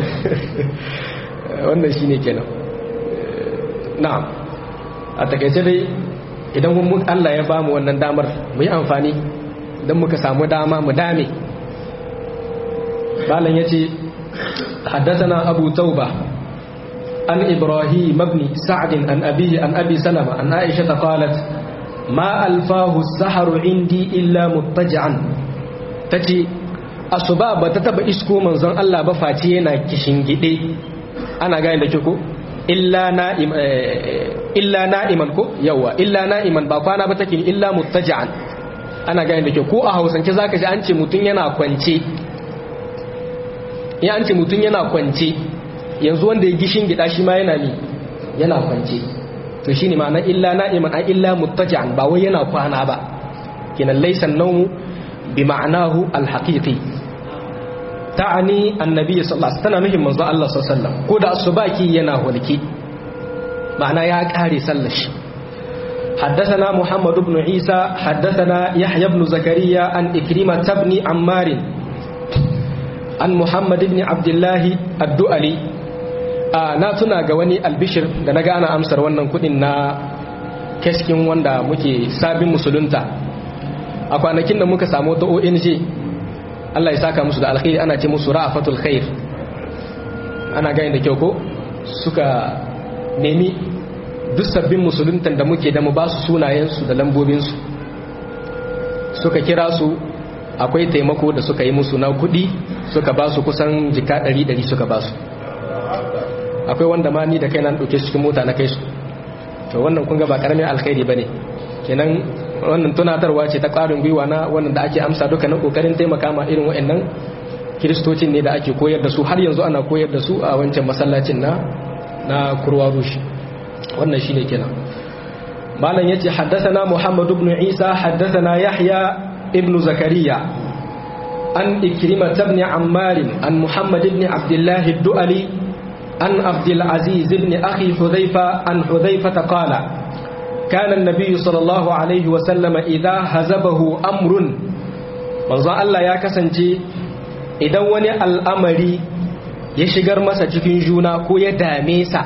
wannan shine kenan na'am a takaice dai idan mun Allah ya bamu wannan damar mu yi amfani don muka samu dama mu dame malam yace حدثنا أبو توبة عن إبراهيم بن سعد عن أبيه عن أبي سلمة عن عائشة قالت ما ألفاه السحر عندي إلا مضطجعا تتي أصباب تتبع إسكو من زن الله بفاتينا كشنجدي أنا قاين لكيكو illa na'im illa na'iman ko yawa illa na'iman ba kwana ba take illa muttaja'an ana gani da kyau ko a hausance zaka ji an ce mutun yana kwance ya an ce mutun yana kwance yanzu wanda ya gishin gida shi ma yana ni yana kwance to shine ma'ana illa na'iman a illa muttaja'an ba wai yana kwana ba kinan laysa an-nawmu bi ma'anahu al-haqiqi ta'ani annabi sallallahu alaihi wasallam muhimmin manzo Allah sallallahu alaihi wasallam ko da asubaki yana hulki ma'ana ya kare sallar shi حدثنا محمد بن عيسى حدثنا يحيى بن زكريا عن إكرمة بن عمار عن محمد بن عبد الله الدؤلي na tuna ga wani albishir da na gana amsar wannan kudin na keskin wanda muke sabin musulunta a kwanakin da muka samu ta ONG Allah ya saka musu da alkhairi ana ce musu ra'afatul khair ana gani da kyau ko suka nemi duk sabbin musuluntan da muke da mu ba su sunayensu da lambobinsu suka kira su akwai taimako da suka yi musu na kudi suka ba su kusan jika 100 suka ba su akwai wanda ma ni da kai nan ɗauke cikin mota na kai su to wannan kun ga ba karamin alkhairi bane kenan wannan tunatarwa ce ta ƙarin gwiwa na wannan da ake amsa duka na kokarin taimaka ma irin waɗannan kiristocin ne da ake koyar da su har yanzu ana koyar da su a wancan masallacin na na kurwa rushi wannan shine kenan malam yace haddathana muhammad ibn isa haddathana yahya ibn zakariya an ikrimah ibn ammar an muhammad ibn abdullah ad-du'ali عن عبد العزيز بن أخي حذيفة عن حذيفة قال كان النبي صلى الله عليه وسلم إذا هزبه أمر manzon Allah ya kasance idan wani al'amari ya shigar masa cikin juna ko ya dame sa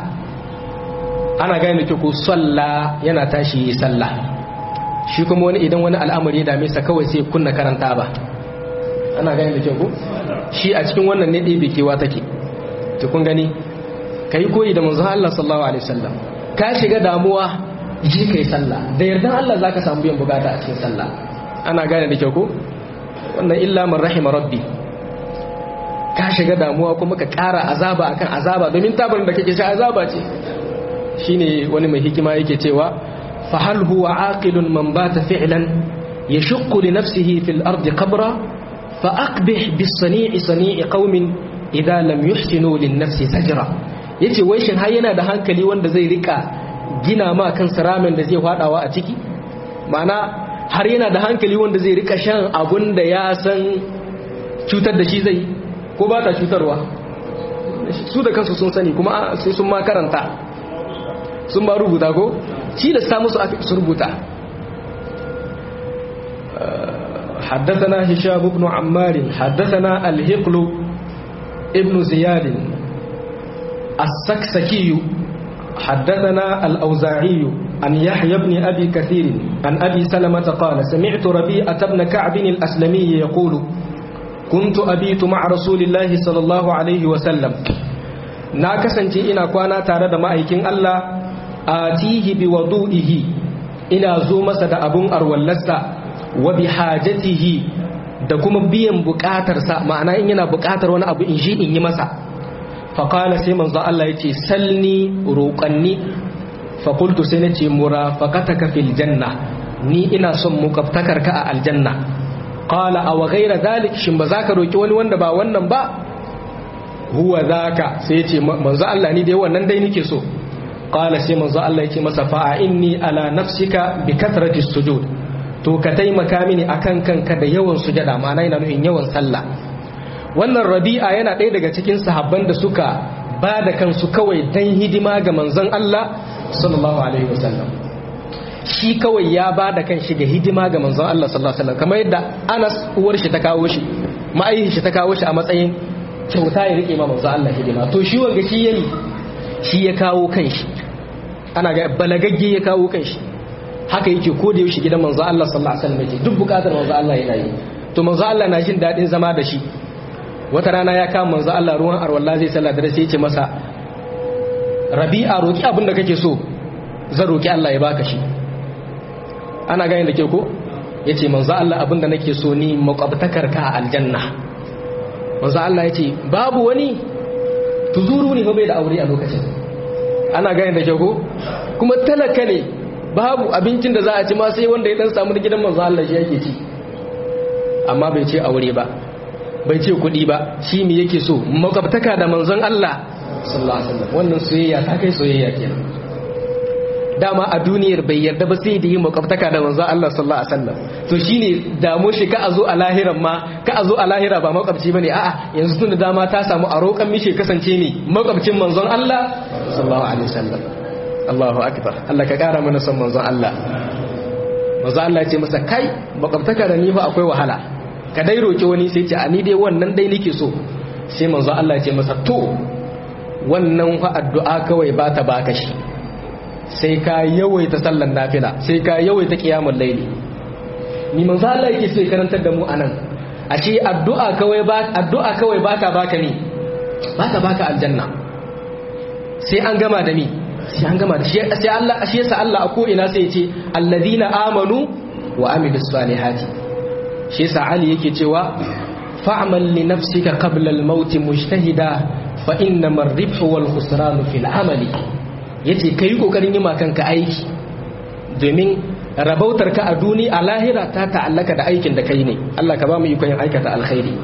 ana gane da ku salla yana tashi yi salla shi kuma wani idan wani al'amari ya dame sa kawai sai kunna karanta ba ana gane da ku shi a cikin wannan ne ɗaya kewa take to kun gani ka yi koyi da manzon Allah sallallahu alaihi wasallam ka shiga damuwa ji kai sallah da yardan Allah zaka samu biyan bukata a cikin sallah ana gane da kyau ko wannan illa man rahima rabbi ka shiga damuwa kuma ka ƙara azaba akan azaba domin tabarin da kake shi azaba ce shine wani mai hikima yake cewa fa hal huwa aqilun man bata fi'lan yashqu li nafsihi fil ardi qabra fa aqbih bis sani'i sani'i qaumin idza lam yuhsinu lin nafsi zajra yace wai shin har yana da hankali wanda zai rika gina ma kansa ramen da zai fadawa a ciki ma'ana har yana da hankali wanda zai rika shan abun da ya san cutar da shi zai ko ba ta cutarwa su da kansu sun sani kuma sai sun ma karanta sun ba rubuta ko shi da samu su rubuta حدثنا هشام بن عمار حدثنا الهقل ابن زياد السكسكي حدثنا الأوزاعي عن يحيى بن أبي كثير عن أبي سلمة قال سمعت ربيعة بن كعب الأسلمي يقول كنت أبيت مع رسول الله صلى الله عليه وسلم ناكسنتي إنا كوانا تارد مأيكين الله آتيه بوضوئه إنا زوم سد أبون أرولسا وبحاجته da kuma biyan bukatarsa ma'ana in yana bukatar wani abu in shi in yi masa faƙala sai manzo Allah ya ce salni roƙanni faƙultu sai na ce murafaqataka fil janna ni ina son muƙabtakarka a aljanna qala aw ghayra dhalik shin ba za ka roki wani wanda ba wannan ba huwa zaka sai ya ce manzo Allah ni dai wannan dai nake so qala sai manzo Allah ya ce masa fa inni ala nafsika bi kathrati sujud to ka taimaka mini akan kanka da yawan sujada ma'ana yana nufin yawan sallah wannan rabi'a yana ɗaya daga cikin sahabban da suka ba da kansu kawai dan hidima ga manzon Allah sallallahu alaihi wasallam shi kawai ya ba da kan shi ga hidima ga manzon Allah sallallahu alaihi wasallam kamar yadda Anas uwar shi ta kawo shi ma'aihin shi ta kawo shi a matsayin kyauta ya rike ma manzon Allah hidima to shi wanga shi yayi shi ya kawo kan shi ana ga balagagge ya kawo kan shi haka yake ko da yaushe gidan manzo Allah sallallahu alaihi wasallam yake duk bukatar manzo Allah yana yi to manzo Allah na jin dadin zama da shi wata rana ya kama manzo Allah ruwan arwalla zai sallah dare sai ya ce masa Rabi'a roki abin da kake so zan roki Allah ya baka shi ana gani da ke ko yace manzo Allah abin da nake so ni makwabtakar ka a aljanna manzo Allah yace babu wani tuzuru ne bai da aure a lokacin ana gane da kyau ko kuma talaka ne babu abincin da za a ci ma sai wanda ya dan samu da gidan manzo Allah shi yake ci amma bai ce aure ba bai ce kuɗi ba shi me yake so makwabtaka da manzon Allah sallallahu alaihi wasallam wannan soyayya ta kai soyayya kenan dama a duniyar bai yarda ba sai da yi makwabtaka da manzon Allah sallallahu alaihi wasallam to shine damo shi ka azo a lahiran ma ka azo a lahira ba makwabci bane a'a yanzu tun da dama ta samu a roƙan mishi kasance ne makwabcin manzon Allah sallallahu alaihi wasallam Allahu akbar Allah ka kara mana son manzon Allah manzon Allah ya ce masa kai makwabtaka da ni fa akwai wahala ka dai roki wani sai ce a ni dai wannan dai nake so sai manzon Allah ya ce masa to wannan fa addu'a kawai ba ta baka shi sai ka yawaita sallan nafila sai ka yawaita qiyamul layli ni manzo Allah yake so ya karantar da mu anan ashe addu'a kawai ba addu'a kawai baka baka ni baka baka aljanna sai an gama da ni sai an gama da shi sai Allah ashe yasa Allah a ko ina sai ya ce alladhina amanu wa amilus salihati shi yasa Ali yake cewa fa'mal li nafsika qabla al-maut mujtahida fa innama ar-ribhu wal khusran fil amali yace kai kokarin yi kanka aiki domin rabautar ka a duni a lahira ta ta'allaka da aikin da kai ne Allah ka ba mu ikon aikata alkhairi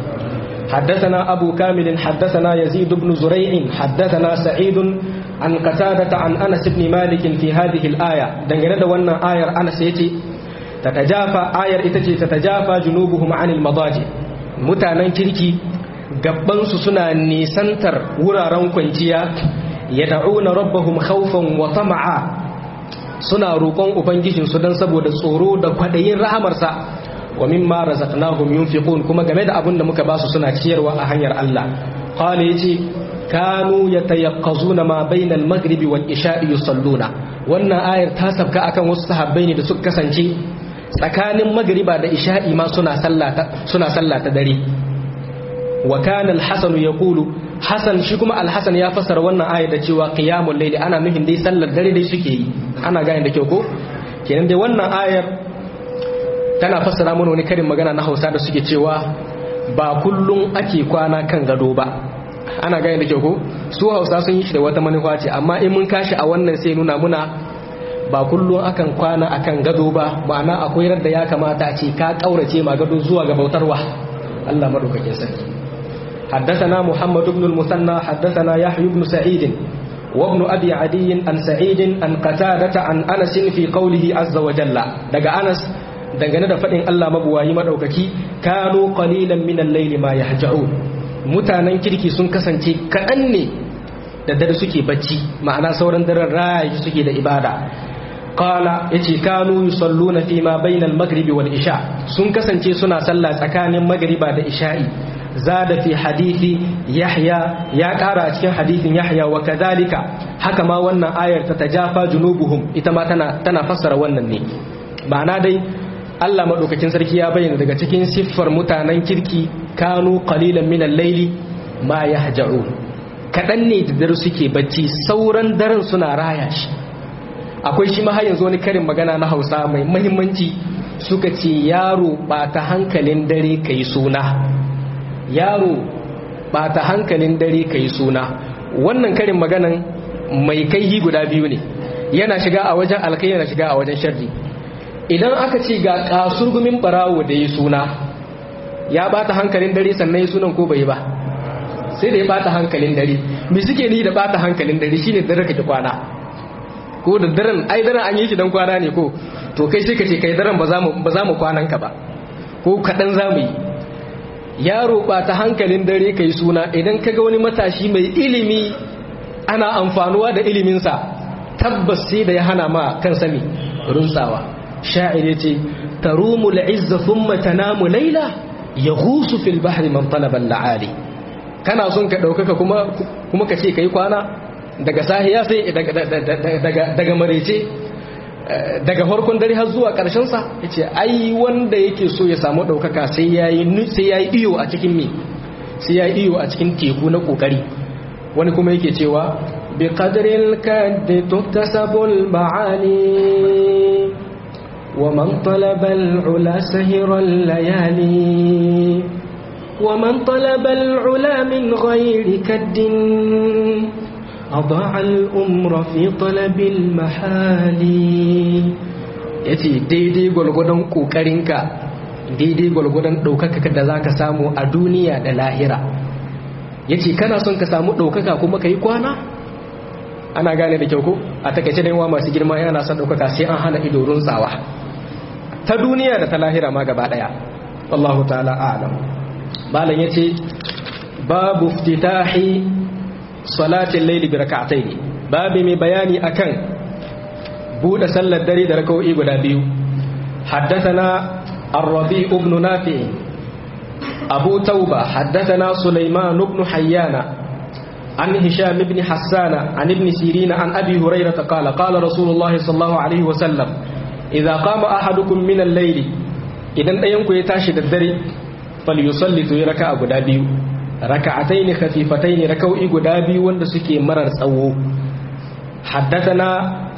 حدثنا أبو كامل حدثنا يزيد بن زريع حدثنا سعيد عن قتادة عن أنس بن مالك في هذه الآية دنجنا دوانا آية أنس يتي تتجافى آية إتتي تتجافى جنوبهم عن المضاجع متانا كيركي gabansu suna nisantar wuraren kwanciya ya da'una rabbahum khawfan wa tama'a suna roƙon ubangijinsu don saboda tsoro da kwaɗayin rahamarsa wa mimma razaqnahum yunfiqun kuma game da abin da muka basu suna ciyarwa a hanyar Allah qala yace kanu yatayaqqazuna ma bayna al-maghribi wal isha'i yusalluna wannan ayar ta sabka akan wasu sahabbai ne da suka kasance tsakanin magriba da isha'i ma suna sallata suna sallata dare wa kana al-hasan yaqulu hasan shi kuma al-hasan ya fassara wannan ayar da cewa qiyamul layli ana nufin dai sallar dare dai suke yi ana gane da kyau ko kenan dai wannan ayar tana fassara mana wani karin magana na Hausa da suke cewa ba kullum ake kwana kan gado ba ana gane da kyau ko su Hausa sun yi shi da wata manufa ce amma in mun kashi a wannan sai nuna muna ba kullum akan kwana akan gado ba ma'ana akwai radda ya kamata a ce ka kaurace ma gado zuwa ga bautarwa Allah madaukakin sarki حدثنا محمد بن المثنى حدثنا يحيى بن سعيد وابن أبي عدي عن سعيد عن قتادة عن أنس في قوله عز وجل دقى أنس dangane da faɗin Allah mabuwayi maɗaukaki kano qalilan min al-layli ma yahja'un mutanen kirki sun kasance kaɗan ne da dare suke bacci ma'ana sauran daren rayi suke da ibada qala yace kanu yusalluna fi ma bayna al-maghribi wal isha sun kasance suna sallah tsakanin magriba da isha'i zada fi hadithi yahya ya kara a cikin hadithin yahya wa kadhalika haka ma wannan ayar ta tajafa junubuhum ita ma tana tana fassara wannan ne ma'ana dai Allah madaukakin sarki ya bayyana daga cikin siffar mutanen kirki kanu qalilan min al-layli ma yahja'un kadan ne da dare suke bacci sauran daren suna raya shi akwai shi ma har yanzu wani karin magana na Hausa mai muhimmanci suka ce yaro ba ta hankalin dare kai suna yaro ba ta hankalin dare kai suna wannan karin maganan mai kaihi guda biyu ne yana shiga a wajen alkai yana shiga a wajen sharri idan aka ce ga kasurgumin barawo da ya suna ya bata hankalin dare sannan ya sunan ko bai ba sai da ya bata hankalin dare me suke ni da bata hankalin dare shine dare kake kwana ko da daren ai daren an yi shi dan kwana ne ko to kai sai ka ce kai daren ba za mu ba za mu kwanan ka ba ko kadan za mu yi yaro bata hankalin dare kai suna idan kaga wani matashi mai ilimi ana amfanuwa da iliminsa tabbas sai da ya hana ma kan sami runtsawa sha'ir yace tarumul izza thumma tanamu layla yaghusu fil bahri man talaba al-aali kana son ka daukaka kuma kuma ka ce kai kwana daga sahiya sai daga daga daga marece daga farkon dare har zuwa karshen sa yace ai wanda yake so ya samu daukaka sai yayi sai yayi iyo a cikin me sai yayi iyo a cikin teku na kokari wani kuma yake cewa bi qadril kaddi tuktasabul ma'ani ومن طلب العلا سهر الليالي ومن طلب العلا من غير كد أضاع الأمر في طلب المحال yace daidai gwalgwadon ƙoƙarinka daidai gwalgwadon ɗaukaka da za ka samu a duniya da lahira yace kana son ka samu ɗaukaka kuma ka yi kwana ana gane da kyau ko a takaice da yawa masu girma yana son ɗaukaka sai an hana ido runtsawa ta duniya da ta lahira ma gaba ɗaya wallahu ta'ala a'lam malam yace babu iftitahi salatin layli bi rak'atayn babu mai bayani akan bude sallar dare da rak'o'i guda biyu haddathana الربيع بن نافع أبو توبة حدثنا سليمان بن حيان عن هشام بن حسان عن ابن سيرين عن أبي هريرة قال قال رسول الله صلى الله عليه وسلم إذا قام أحدكم من الليل إذا أينكم يتاشد الدري فليصلي تيركا أبو دابيو ركعتين خفيفتين ركو إيقو دابيو وندسكي مرر سوو حدثنا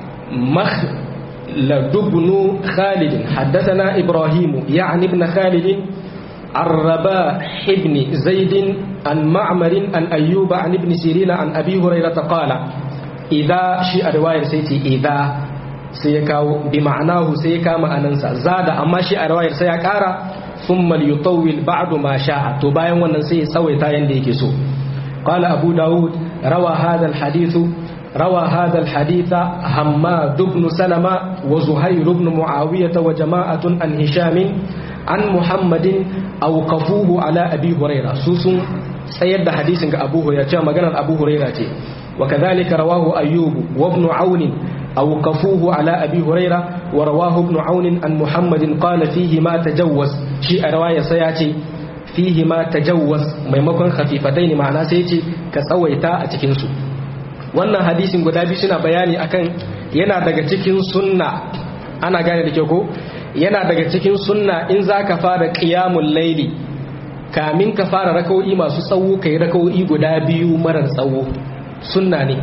مخلد بن خالد حدثنا إبراهيم يعني ابن خالد عن رباح بن زيد عن معمر عن أيوب عن ابن سيرين عن أبي هريرة قال إذا شيء رواية سيتي إذا سيكاو بمعناه سيكا ما أننسى زاد أما شيء رواية سيكارا ثم ليطول بعد ما شاء تباين وننسي سوي تاين ديكسو قال أبو داود روى هذا الحديث روى هذا الحديث حماد بن سلمة وزهير بن معاوية وجماعة عن هشام عن محمد أوقفوه على أبي هريرة سوسن سيد حديث أبو هريرة مجانا أبو هريرة وكذلك رواه أيوب وابن عون أوقفوه على أبي هريرة ورواه ابن عون عن محمد قال فيه ما تجوز شيء رواية سياتي فيه ما تجوز ميمكن خفيفتين معناه سيتي كسويتا أتكنسو wannan hadisin guda biyu suna bayani akan yana daga cikin sunna ana gane da kyau ko yana daga cikin sunna in za ka fara ƙiyamun laili kamin ka fara raka'o'i masu tsawo ka yi raka'o'i guda biyu marar tsawo sunna ne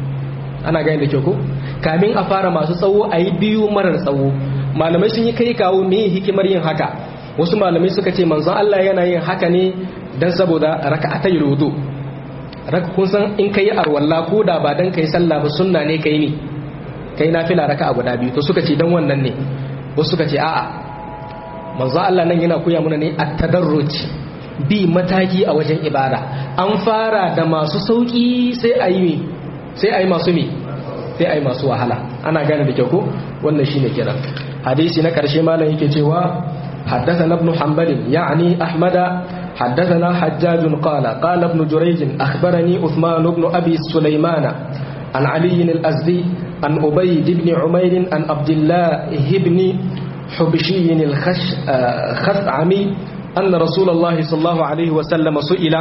ana gane da kyau ko kamin a fara masu tsawo a yi biyu marar tsawo malamai sun yi kai kawo me hikimar yin haka wasu malamai suka ce manzon Allah yana yin haka ne dan saboda raka'atai rudu raka kun san in kai arwalla ko da ba dan kai sallah ba sunna ne kai ne kai nafila raka'a guda biyu to suka ce dan wannan ne wasu suka ce a'a manzo Allah nan yana koya mana ne at-tadarruj bi mataki a wajen ibada an fara da masu sauki sai ayi sai ayi masu me sai ayi masu wahala ana gane da kyau ko wannan shine kiran hadisi na karshe malam yake cewa حدثنا ابن حنبل يعني أحمد حدثنا حجاج قال قال ابن جريج أخبرني عثمان بن أبي سليمان عن علي الأزدي عن أبيد بن عمير عن عبد الله بن حبشي الخثعمي أن رسول الله صلى الله عليه وسلم سئل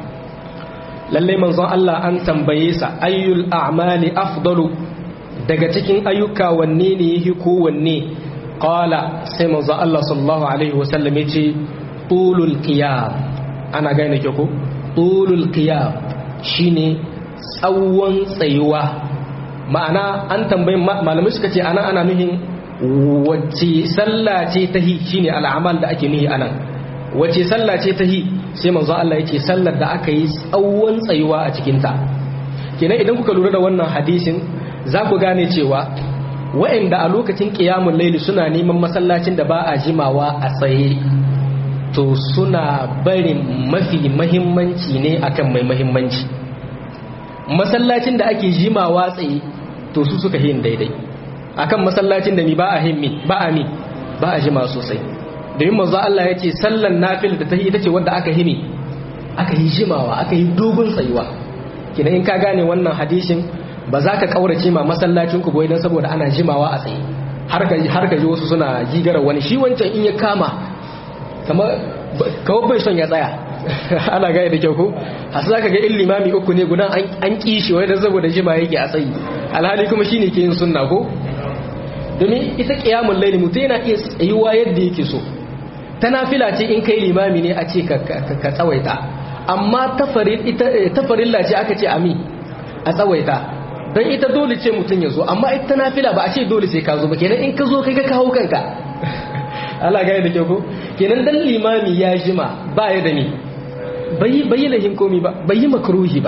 lallai manzon Allah an tambaye sa ayyul a'mali afdalu daga cikin ayyuka wanne ne yake ko wanne qala sai manzon Allah sallallahu alaihi wasallam yace tulul qiyam ana gane ke ko tulul qiyam shine tsawon tsayuwa ma'ana an tambayi malamai suka ce ana ana nuhin wacce sallah ce ta hi shine al'amal da ake nuhi anan wacce sallah ce ta hi sai manzo Allah yake sallar da aka yi tsawon tsayuwa a cikin ta kenan idan kuka lura da wannan hadisin za ku gane cewa wa'anda a lokacin qiyamul laili suna neman masallacin da ba a jimawa a tsaye to suna barin mafi mahimmanci ne akan mai mahimmanci masallacin da ake jimawa tsaye to su suka yin daidai akan masallacin da ni ba a himmi ba a mi ba a jima sosai domin manzo Allah ya ce sallan nafil da ta ita ce wanda aka himi aka yi jimawa aka yi dogon tsayuwa kina in ka gane wannan hadisin ba za ka kaurace ma masallacin ku boye dan saboda ana jimawa a tsaye har ka har ka ji wasu suna gigara wani shi wancan in ya kama kamar kawai bai son ya tsaya ana gaya da kyau ko hasu za ka ga in limami uku ne gudan an kishi wai da saboda jima yake a tsayi alhali kuma shine ke yin sunna ko domin ita kiyamun laili mutum yana iya tsayuwa yadda yake so ta nafila ce in kai limami ne a ce ka tsawaita amma tafarilla ce aka ce ami a tsawaita don ita dole ce mutum ya zo amma ita nafila ba a ce dole sai ka zo ba kenan in ka zo kai ka kawo kanka Allah gane da kyau ko kenan dan limami ya jima ba ya da ni bai bai lahin komi ba bai yi makruhi ba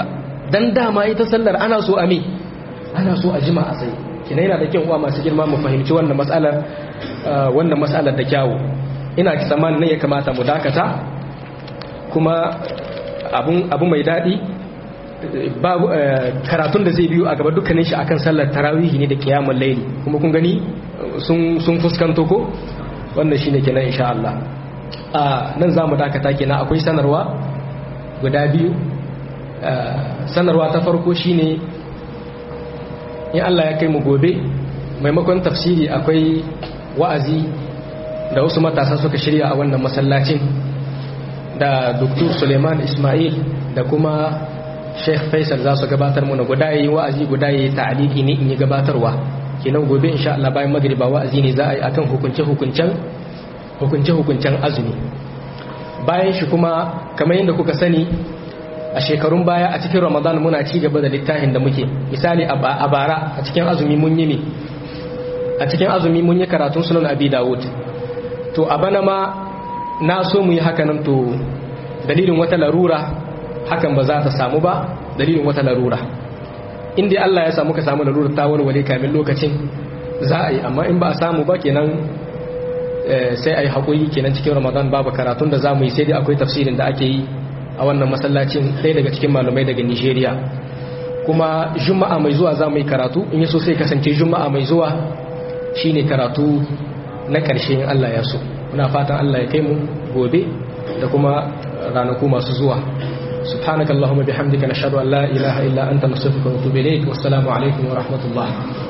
dan dama ita sallar ana so a me ana so a jima a tsaye kina yana da kyau uwa masu girma mu fahimci wannan matsalar wannan matsalar da kyawu ina ki tsammanin nan ya kamata mu dakata kuma abu mai daɗi karatun da zai biyu a gaba dukkanin shi akan sallar tarawihi ne da kiyamun laili kuma kun gani sun fuskanto ko wannan shine kenan insha Allah a nan zamu dakata kenan akwai sanarwa guda biyu sanarwa ta farko shine in Allah ya kai mu gobe maimakon tafsiri akwai wa'azi da wasu matasa suka shirya a wannan masallacin da Dr. Suleiman Ismail da kuma Sheikh Faisal za su gabatar mana guda yi wa'azi guda yi ta'aliki ne in yi gabatarwa kenan gobe insha Allah bayan magriba wa'azi ne za a yi akan hukunce hukuncen hukunce hukuncen azumi bayan shi kuma kamar yadda kuka sani a shekarun baya a cikin Ramadan muna ci gaba da littafin da muke misali a bara a cikin azumi mun yi ne a cikin azumi mun yi karatun sunan Abi Dawud to a bana ma na so mu yi hakanan to dalilin wata larura hakan ba za ta samu ba dalilin wata larura inda Allah ya samu ka samu larura ta warware kamin lokacin za a yi amma in ba a samu ba kenan sai a yi haƙuri kenan cikin ramadan babu karatun da za mu yi sai dai akwai tafsirin da ake yi a wannan masallacin ɗaya daga cikin malumai daga nigeria kuma juma'a mai zuwa za mu yi karatu in yi so sai kasance juma'a mai zuwa shine karatu na ƙarshe in Allah ya so muna fatan Allah ya kai mu gobe da kuma ranaku masu zuwa سبحانك اللهم بحمدك نشهد أن لا إله إلا أنت نصرفك ونتوب إليك والسلام عليكم ورحمة الله